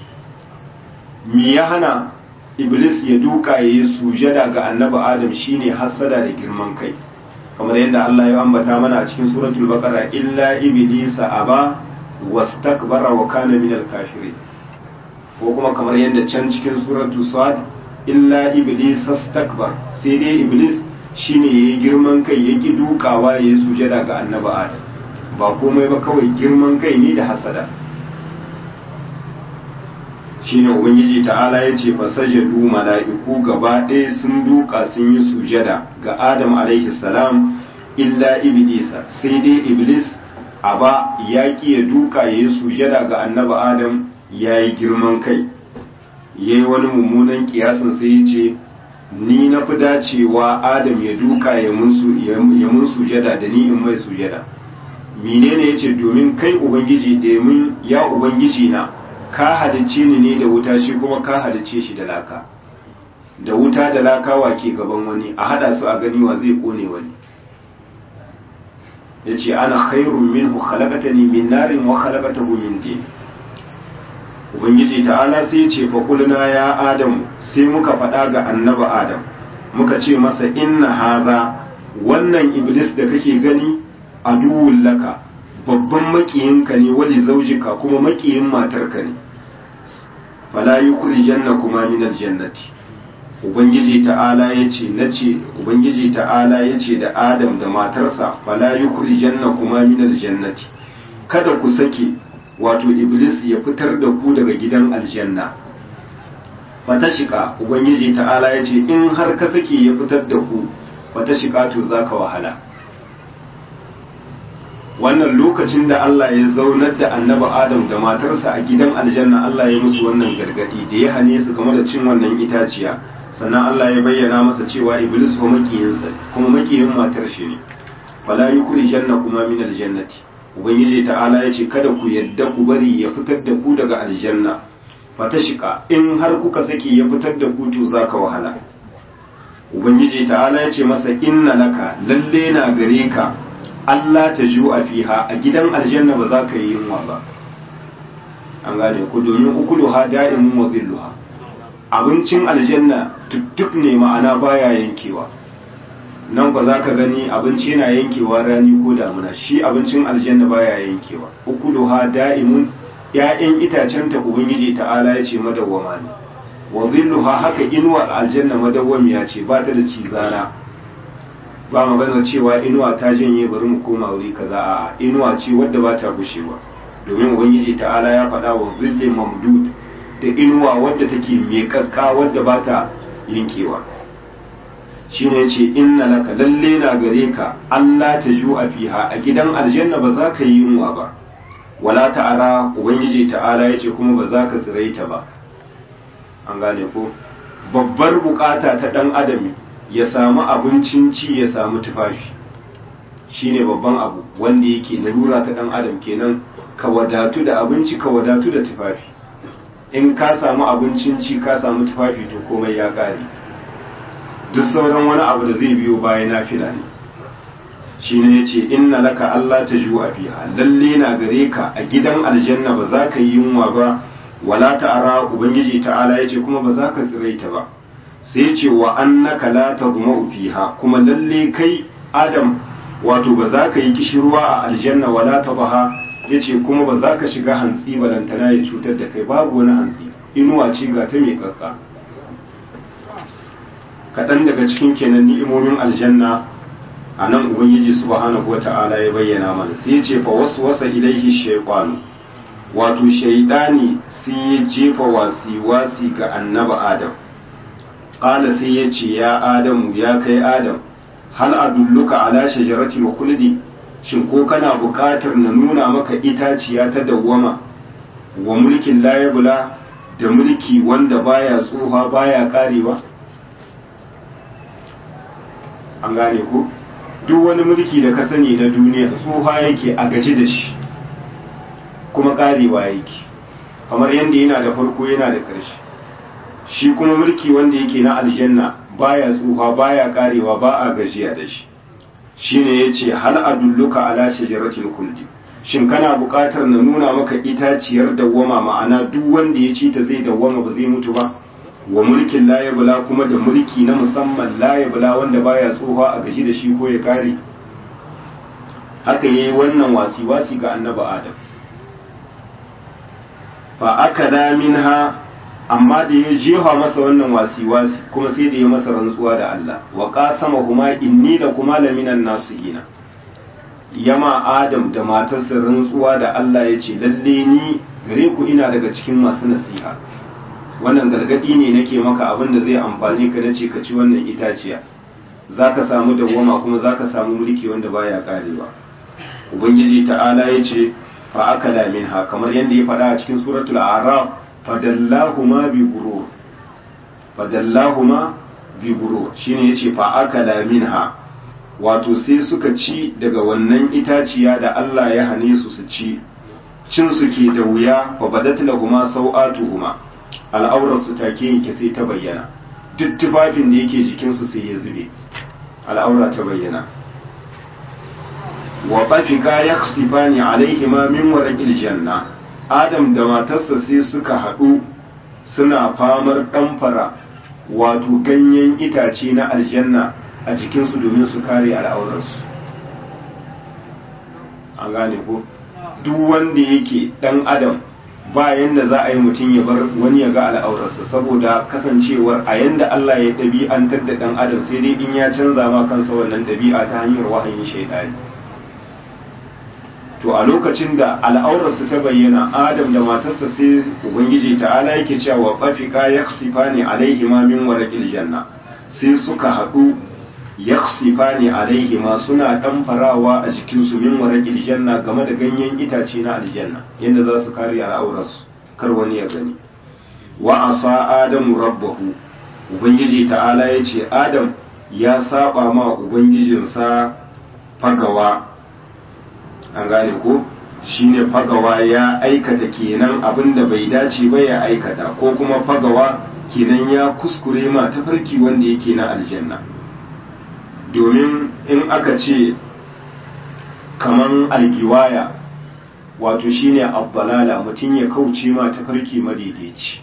me ya hana iblis ya duka ya yi sujada ga annabi adam shine hassada da girman kai kamar yadda Allah ya ambata mana a cikin suratul baqara illa iblisa aba wastakbara wa kana minal kafirin ko kuma kamar yadda can cikin suratul sad illa iblis astakbar sai dai iblis shine yayi girman kai yaki dukawa yayi sujada ga annabi adam ba komai ba kawai girman kai ne da hasada shine ubangiji ta'ala ya ce fasajadu mala'iku gaba ɗaya sun duka sun yi sujada ga adam alaihi salam illa iblisa sai dai iblis a ba ya ya duka ya yi sujada ga annabi adam ya yi girman kai ya yi wani mummunan kiyasin sai ya ce ni na fi dacewa adam ya duka ya mun sujada da ni in mai sujada menene ya ce domin kai ubangiji da mun ya ubangiji na ka halicce ni ne da wuta shi kuma ka halicce shi da laka da wuta da laka wa ke gaban wani a hada su a gani wa zai kone wani yace ana khairun minhu khalaqatani min narin wa khalaqatahu min din ubangiji ta'ala sai ya ce fa qulna ya adam sai muka faɗa ga annabi adam muka ce masa inna haza wannan iblis da kake gani aduwwul laka babban makiyinka ne wali zaujika kuma makiyin matarka ne fala yukhrijanna kuma min aljannati ubangiji ta'ala yace nace ubangiji ta'ala yace da adam da matarsa fala yukhrijanna kuma min aljannati kada ku sake wato iblis ya fitar da ku daga gidan aljanna fata shika ubangiji ta'ala yace in har ka sake ya fitar da ku fata shika to zaka wahala wannan lokacin da Allah ya zaunar da annabi Adam da matarsa a gidan aljanna Allah ya musu wannan gargadi da ya hane su game da cin wannan itaciya sannan Allah ya bayyana masa cewa iblis fa makiyinsa kuma makiyin matar shi ne fala yukhrijanna kuma min aljannati ubangiji ta'ala ya ce kada ku yadda ku bari ya fitar da ku daga aljanna fata shika in har kuka saki ya fitar da ku to zaka wahala ubangiji ta'ala ya ce masa inna laka lalle na gare ka Allah ta ju a fiha a gidan aljanna ba za ka yi yunwa ba an gane ku domin ukuluha da'imun wa zilluha abincin aljanna tuttuk ne ma'ana baya yankewa nan ba za ka gani abinci yana yankewa rani ko damuna shi abincin aljanna baya yankewa ukuluha da'imun ya'yan itacen ta ubangiji ta'ala ya ce madawwama ne wa zilluha haka inuwa aljanna madawwamiya ce ba ta da cizana ba maganar cewa inuwa ta janye bari mu koma wuri kaza a inuwa ce wadda ba ta gushewa domin ubangiji ta'ala ya faɗa wa zillin mamdud da inuwa wadda take miƙaƙƙa wadda ba ta yankewa shine yace inna laka lalle na gare ka Allah ta ju a fiha a gidan aljanna ba za ka yi yunwa ba wala ta'ara ubangiji ta'ala yace kuma ba za ka tsiraita ba an gane ko babbar bukata ta dan adam ya samu abincin ci ya samu tufafi shine babban abu wanda yake larura ta dan adam kenan ka wadatu da abinci ka wadatu da tufafi in ka samu abincin ci ka samu tufafi to komai ya kare duk sauran wani abu da zai biyo baya na fila ne shi ne ya ce inna laka Allah ta ju a fiha lalle na gare ka a gidan aljanna ba za ka yi yunwa ba wala ta'ara ubangiji ta'ala ya ce kuma ba za ka tsiraita ba sai ce wa annaka la tazma'u fiha kuma lalle kai adam wato ba za ka yi kishirwa a aljanna wala tabaha ya ce kuma ba za ka shiga hantsi balantana ya cutar da kai babu wani hantsi inuwa ce ga ta mai kakka kaɗan daga cikin kenan ni'imomin aljanna a nan ubangiji subhanahu wa ta'ala ya bayyana mana sai ya ce fa wasu wasa ilaihi shaytanu wato shaidani sai ya jefa wasi wasi ga annaba adam qala sai ya ce ya adamu ya kai adam hal adulluka ala shajaratil khuldi shin ko kana buƙatar na nuna maka itaciya ta dawwama wa mulkin layabula da mulki wanda baya tsufa baya karewa an gane ku duk wani mulki da ka sani na duniya tsufa yake a gaji da shi kuma karewa yake kamar yadda yana da farko yana da ƙarshe shi kuma mulki wanda yake na aljanna baya tsufa baya karewa ba a gajiya da shi shine yace hal adulluka ala shajaratil kulli shin kana buƙatar na nuna maka itaciyar dawwama ma'ana duk wanda ya ci ta zai dawwama ba zai mutu ba wa mulkin layabula kuma da mulki na musamman layabula wanda baya tsoha a gaji da shi ko ya kare haka yayi wannan wasi-wasi ga annabi adam fa aka minha amma da ya jefa masa wannan wasi-wasi kuma sai da ya masa rantsuwa da Allah wa qasama huma inni da kuma laminan nasihina yama adam da matarsa rantsuwa da Allah ya ce lalle ni gare ku ina daga cikin masu nasiha wannan gargadi ne nake maka abin da zai amfani ka nace ka ci wannan itaciya zaka samu dawwama kuma zaka samu mulki wanda baya karewa ubangiji ta'ala ya ce fa akala minha kamar yadda ya faɗa a cikin suratul a'raf fadallahuma bi gurur fadallahuma bi gurur shine yace fa akala minha wato sai suka ci daga wannan itaciya da Allah ya hane su su ci cin su ke da wuya fa badat lahuma sau'atuhuma al'aurar su take yake sai ta bayyana duk tufafin da yake jikin su sai ya zube al'aura ta bayyana wa bafika yaksifani alaihima min warqil janna adam da matarsa sai suka haɗu suna famar ɗamfara wato ganyen itace na aljanna a jikinsu domin su kare al'aurarsu an gane ko duk wanda yake ɗan adam ba yanda za a yi mutum ya bar wani ya ga al'aurarsa saboda kasancewar a yanda Allah ya ɗabi'antar da ɗan adam sai dai in ya canza ma kansa wannan ɗabi'a ta hanyar wahayin shaidani to a lokacin da al'aurarsa ta bayyana adam da matarsa sai ubangiji ta'ala yake cewa bafika yaksifani alaihima min warqil janna sai suka haɗu yaksifani alaihima suna ɗan farawa a jikinsu min warqil janna game da ganyen itace na aljanna yadda za su kare al'aurarsu kar wani ya gani wa asa adamu rabbahu ubangiji ta'ala ya ce adam ya saba ma ubangijinsa fagawa an gane ko shine fagawa ya aikata kenan abin da bai dace ba ya aikata ko kuma fagawa kenan ya kuskure ma tafarki wanda yake na aljanna domin in aka ce kaman algiwaya wato shine abbalala mutum ya kauce ma tafarki madaidaici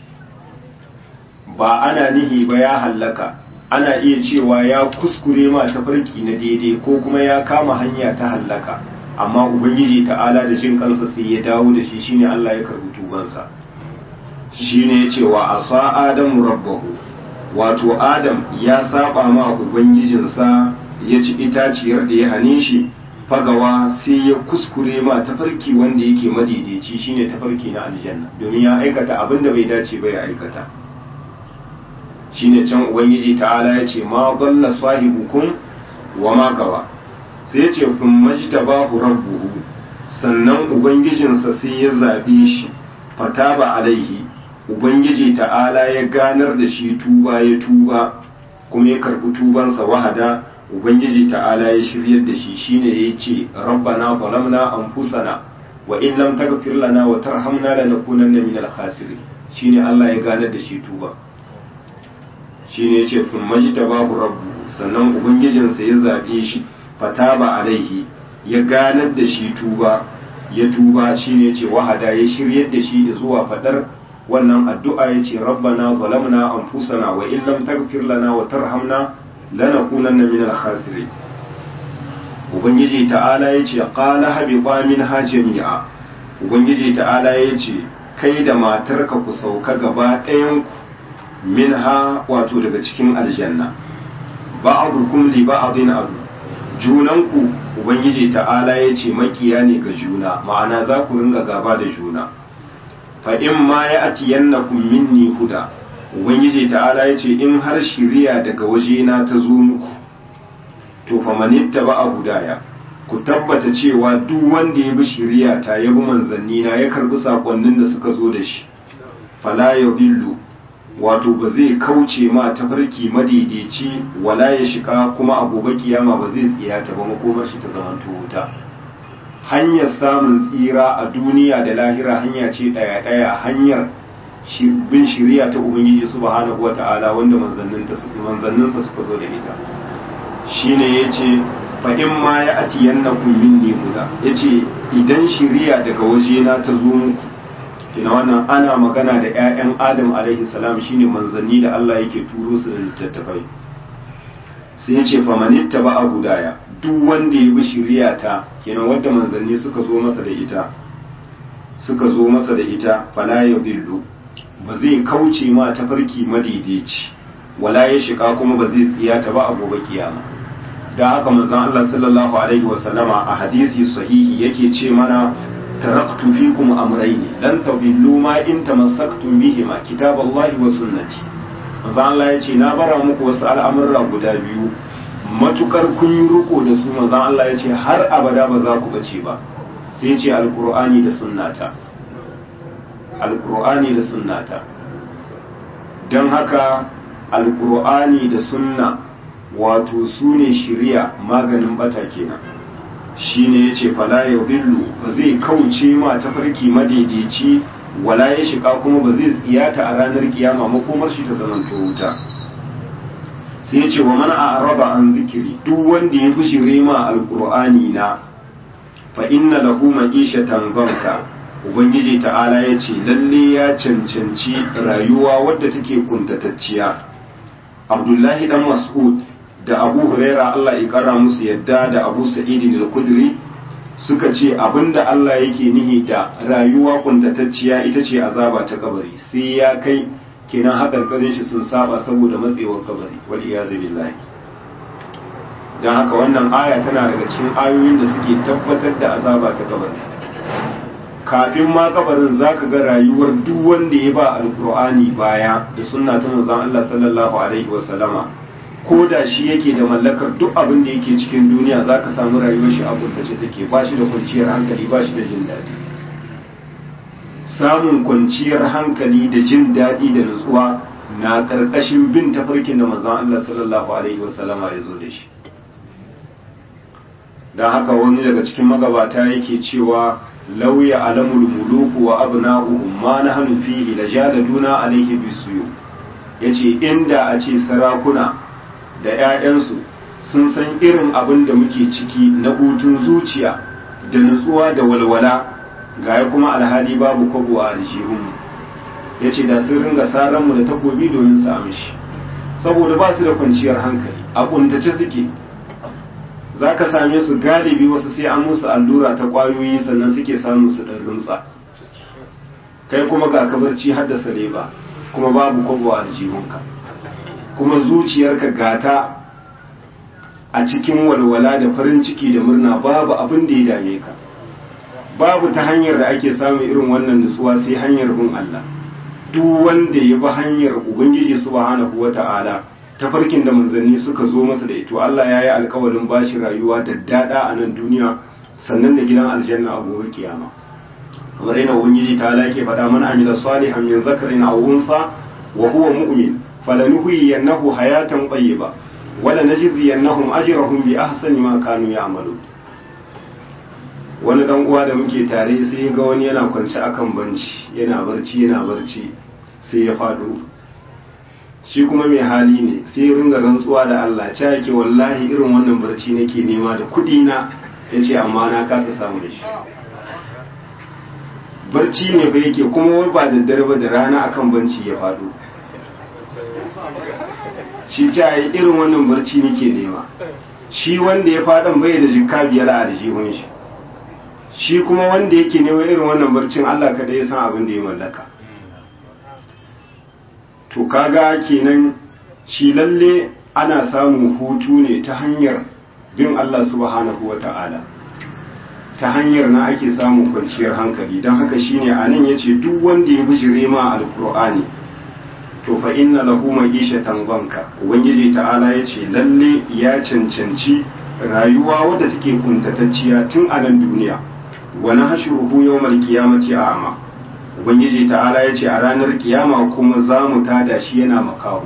ba ana nihi ba ya hallaka ana iya cewa ya kuskure ma tafarki na daidai ko kuma ya kama hanya ta hallaka amma ubangiji ta'ala da jin kansa sai ya dawo da shi shine Allah ya karbi tubansa shine ya ce wa asa adamu rabbahu wato adam ya saba ma ubangijinsa ya ci itaciyar da ya hane shi fagawa sai ya kuskure ma tafarki wanda yake madaidaici shine tafarki na aljanna domin ya aikata abin da bai dace ba ya aikata shine can ubangiji ta'ala ya ce ma dalla sahibukum wa ma gawa sai ce kun majta babu rabbuhu sannan ubangijinsa sai ya zaɓe shi fataba alaihi ubangiji ta'ala ya ganar da shi tuba ya tuba kuma ya karɓi tubansa wahada ubangiji ta'ala ya shiryar da shi shine ya ce rabbana zalamna anfusana wa in lam taghfir lana wa tarhamna lanakunanna minal khasirin shine Allah ya ganar da shi tuba shine ya ce kun majta babu rabbuhu sannan ubangijinsa ya zaɓe shi fataba alaihi ya ganar da shi tuba ya tuba shine ce wahada ya shiryar da shi zuwa fadar wannan addu'a ya ce rabbana zalamna anfusana wa in lam taghfir lana wa tarhamna lanakunanna minal khasirin ubangiji ta'ala ya ce qala habita minha jami'a ubangiji ta'ala ya ce kai da matarka ku sauka gaba ɗayan ku minha wato daga cikin aljanna ba'dukum li ba'din adu junanku ubangiji ta'ala ya ce makiya ne ga juna ma'ana za ku ringa gaba da juna fa in ma ya ati yannakum minni huda ubangiji ta'ala ya ce in har shiriya daga wajena ta zo muku to fa manitta ba a hudaya ku tabbata cewa duk wanda ya bi shiriya ta ya bi manzanni na ya karbi sakonnin da suka zo da shi fala yadhillu wato ba zai kauce ma tafarki madaidaici wala ya shiga kuma a gobe kiyama ba zai tsiyata ba makomar shi ta zamanto wuta hanyar samun tsira a duniya da lahira hanya ce daya daya hanyar bin shiriya ta ubangiji subhanahu wata'ala wanda manzanninsa suka zo da ita shine yace fa in ma ya atiyannakum minni huda yace idan shiriya daga wajena ta zo muku kina wannan ana magana da 'ya'yan adam alaihi salam shine manzanni da Allah yake turo su da littattafai sai ya ce famanitta ba a hudaya duk wanda ya bi shiriya ta kenan wanda manzanni suka zo masa da ita suka zo masa da ita fala ya dillu ba zai kauce ma tafarki madaidaici wala ya shiga kuma ba zai tsiyata ba a gobe kiyama da haka manzon Allah sallallahu alaihi wasallama a hadisi sahihi yake ce mana taraktu fikum amrayni lan tadillu ma in tamassaktum bihima kitaballahi wa sunnati manzo Allah ya ce na bara muku wasu al'amurra guda biyu matukar kun yi riko da su manzo Allah ya ce har abada ba za ku bace ba sai ya ce alqur'ani da sunnata alqur'ani da sunnata dan haka alqur'ani da sunna wato su ne shiriya maganin bata kenan shine yace fala yadhillu ba zai kauce ma tafarki madaidaici wala ya shiga kuma ba zai tsiyata a ranar kiyama makomar shi ta zaman wuta sai yace wa man a'rada an zikiri duk wanda ya bishire ma alqur'ani na fa inna lahu ma'ishatan banka ubangiji ta'ala ya ce lalle ya cancanci rayuwa wadda take kuntatacciya abdullahi dan mas'ud da abu huraira Allah ya kara musu yadda da abu sa'idin al-kudri suka ce abinda Allah yake nihi da rayuwa kuntatacciya ita ce azaba ta kabari sai ya kai kenan hakarkarin shi sun saba saboda matsewar kabari wal iyazu billahi dan haka wannan aya tana daga cikin ayoyin da suke tabbatar da azaba ta kabari kafin ma kabarin zaka ga rayuwar duk wanda ya ba alqur'ani baya da sunna ta manzon Allah sallallahu alaihi wasallama ko da shi yake da mallakar duk abin da yake cikin duniya za ka samu rayuwar shi a kuntace take ba shi da kwanciyar hankali ba shi da jin daɗi samun kwanciyar hankali da jin daɗi da nutsuwa na ƙarƙashin bin tafarkin da manzon Allah sallallahu alaihi wasallama ya zo da shi don haka wani daga cikin magabata yake cewa lauya alamul muluku wa abna'uhum ma nahnu fihi lajaladuna alaihi bisuyu yace inda a ce sarakuna da 'ya'yansu sun san irin abin da muke ciki na hutun zuciya da nutsuwa da walwala ga kuma alhali babu kwabo a aljihunmu ya ce da sun ringa saranmu da takobi domin su amshi saboda ba su da kwanciyar hankali a kuntace suke za ka same su galibi wasu sai an musu allura ta kwayoyi sannan suke samun su ɗan rumtsa kai kuma ga kabarci haddasa leba kuma babu kwabo a aljihunka kuma zuciyarka gata a cikin walwala da farin ciki da murna babu abin da ya dame ka babu ta hanyar da ake samun irin wannan nutsuwa sai hanyar bin Allah duk wanda ya bi hanyar ubangiji subhanahu wata'ala tafarkin da manzanni suka zo masa da ito Allah ya yi alkawarin bashi rayuwa da dada a nan duniya sannan da gidan aljanna a gobe kiyama kamar yana ubangiji ta ala ke faɗa mana amila salihan min zakarin aw unsa wa huwa mu'min falanuhyiyannahu hayatan tayyiba wala najziyannahum ajrahum bi ahsani ma kanu ya'malun wani dan uwa da muke tare sai ga wani yana kwance akan banci yana barci yana barci sai ya fado shi kuma mai hali ne sai ya ringa rantsuwa da Allah ca yake wallahi irin wannan barci nake nema da kudi na yace amma na kasa samu da shi barci ne ba yake kuma wai ba daddare ba da rana akan banci ya fado shi ca yi irin wannan barci nake nema shi wanda ya fadan bai da jikka biyar a aljihun shi shi kuma wanda yake neman irin wannan barcin Allah kada ya san abin da ya mallaka to kaga kenan shi lalle ana samun hutu ne ta hanyar bin Allah subhanahu wata'ala ta hanyar na ake samun kwanciyar hankali don haka shine anan yace duk wanda ya bijire ma alqur'ani to fa inna lahu ma'ishatan banka ubangiji ta'ala yace lalle ya cancanci rayuwa wadda take kuntatacciya tun a nan duniya wa nahshuruhu yawmal qiyamati a'ma ubangiji ta'ala yace a ranar kiyama kuma za mu tada shi yana makaho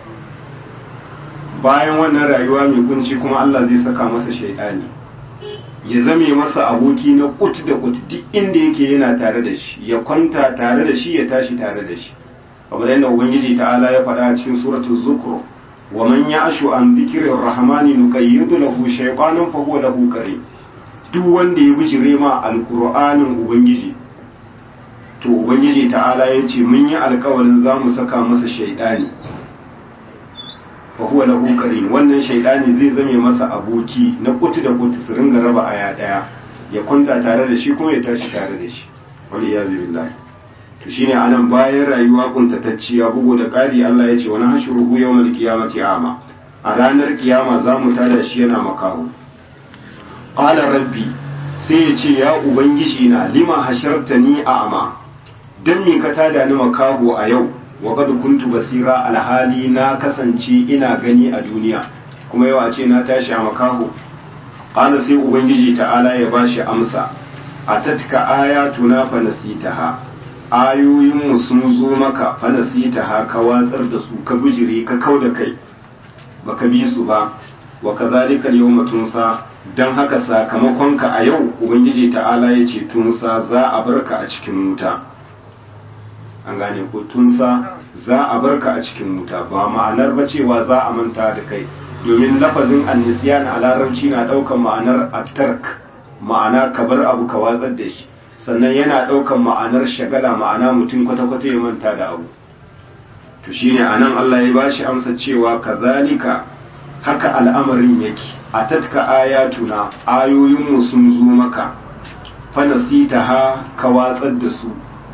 bayan wannan rayuwa mai kunci kuma Allah zai saka masa shaidani ya zame masa aboki na kut da kut duk inda yake yana tare da shi ya kwanta tare da shi ya tashi tare da shi kamar yadda ubangiji ta'ala ya faɗa a cikin suratul zukhruf wa man ya'shu an dhikri rahmani nuqayyid lahu shaytanan fa huwa lahu qarin duk wanda ya bijire ma alqur'anin ubangiji to ubangiji ta'ala ya ce mun yi alkawarin za mu saka masa shaidani fa huwa lahu qarin wannan shaidani zai zame masa aboki na kuti da kuti su ringa raba aya daya ya kwanta tare da shi kuma ya tashi tare da shi wali ya billahi to shine anan bayan rayuwa kuntatacciya bugu da ƙari Allah ya ce wani hashuruhu yawmal qiyamati ama a ranar kiyama za mu tada shi yana makaho qala rabbi sai ya ce ya ubangiji na lima hashartani a'ma dan me ka tada ni makaho a yau wa qad kuntu basira alhali na kasance ina gani a duniya kuma yau a ce na tashi a makaho qala sai ubangiji ta'ala ya bashi amsa atatka ayatuna fa nasitaha ayoyin mu sun zo maka fa nasitaha ka watsar da su ka bijire ka kauda kai baka bi su ba wa kazalika yawma tunsa dan haka sakamakonka a yau ubangiji ta'ala ya ce tunsa za a barka a cikin wuta an gane ko tunsa za a barka a cikin wuta ba ma'anar ba cewa za a manta da kai domin lafazin annisiyan a larabci na ɗaukar ma'anar attark ma'ana ka bar abu ka watsar da shi sannan yana ɗaukan ma'anar shagala ma'ana mutum kwata-kwata ya manta da abu to shine anan Allah ya bashi amsa cewa kazalika haka al'amarin yake a tatka ayatuna ayoyinmu sun zo maka fanasita ha ka watsar da su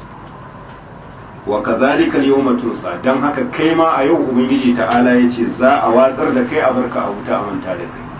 wa kazalika al-yawma tunsa dan haka kai ma a yau ubangiji ta'ala yace za a watsar da kai a barka a wuta a manta da kai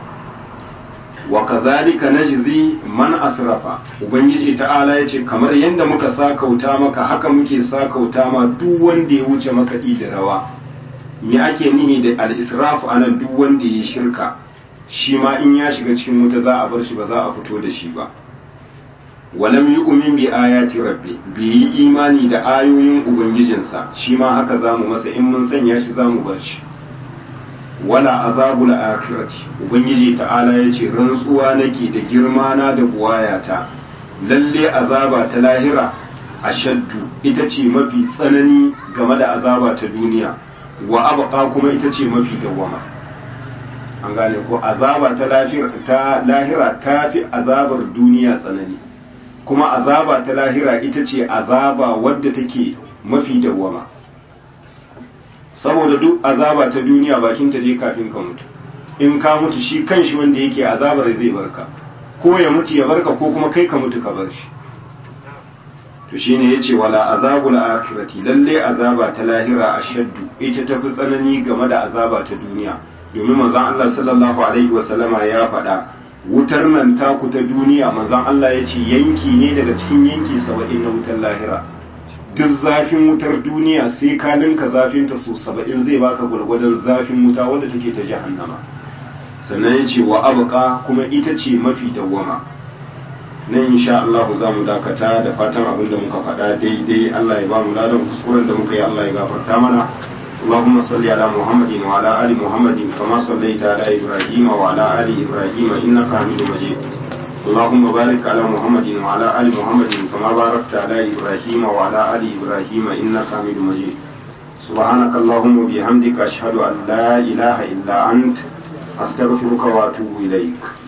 wa kazalika najzi man asrafa ubangiji ta'ala yace kamar yanda muka sakauta maka haka muke sakauta ma duk wanda ya wuce makaɗi da rawa me ake nihi da al-israf anan duk wanda ya shirka shi ma in ya shiga cikin wuta za a bar shi ba za a fito da shi ba walam yu'min bi ayati rabbi bi yi imani da ayoyin ubangijinsa shi ma haka zamu masa in mun sanya shi zamu bar shi wala azabul akhirati ubangiji ta'ala yace rantsuwa nake da girma na da buwayata lalle azaba ta lahira ashaddu ita ce mafi tsanani game da azaba ta duniya wa abqa kuma ita ce mafi dawwama an gane ko azaba ta lahira ta lahira ta fi azabar duniya tsanani kuma azaba ta lahira ita ce azaba wadda take mafi dawwama saboda duk azaba ta duniya bakin ta je kafin ka mutu in ka mutu shi kanshi wanda yake azabar zai barka ko ya mutu ya barka ko kuma kai ka mutu ka bar shi to shine yace wala azabul akhirati lalle azaba ta lahira ashaddu ita tafi tsanani game da azaba ta duniya domin manzon Allah sallallahu alaihi wasallama ya faɗa wutar nan taku ta duniya manzon Allah ya ce yanki ne daga cikin yanki saba'in na wutar lahira duk zafin wutar duniya sai ka ninka zafin ta so saba'in zai baka gwargwadon zafin wuta wadda take ta jahannama sannan ya ce wa abuka kuma ita ce mafi dawwama nan insha Allah za mu dakata da fatan abin da muka faɗa daidai Allah ya ba mu ladan kuskuren da muka yi Allah ya gafarta mana اللهم صل على محمد وعلى آل محمد كما صليت على إبراهيم وعلى آل إبراهيم إنك حميد مجيد اللهم بارك على محمد وعلى آل محمد كما باركت على إبراهيم وعلى آل إبراهيم إنك حميد مجيد سبحانك اللهم وبحمدك أشهد أن لا إله إلا أنت أستغفرك وأتوب إليك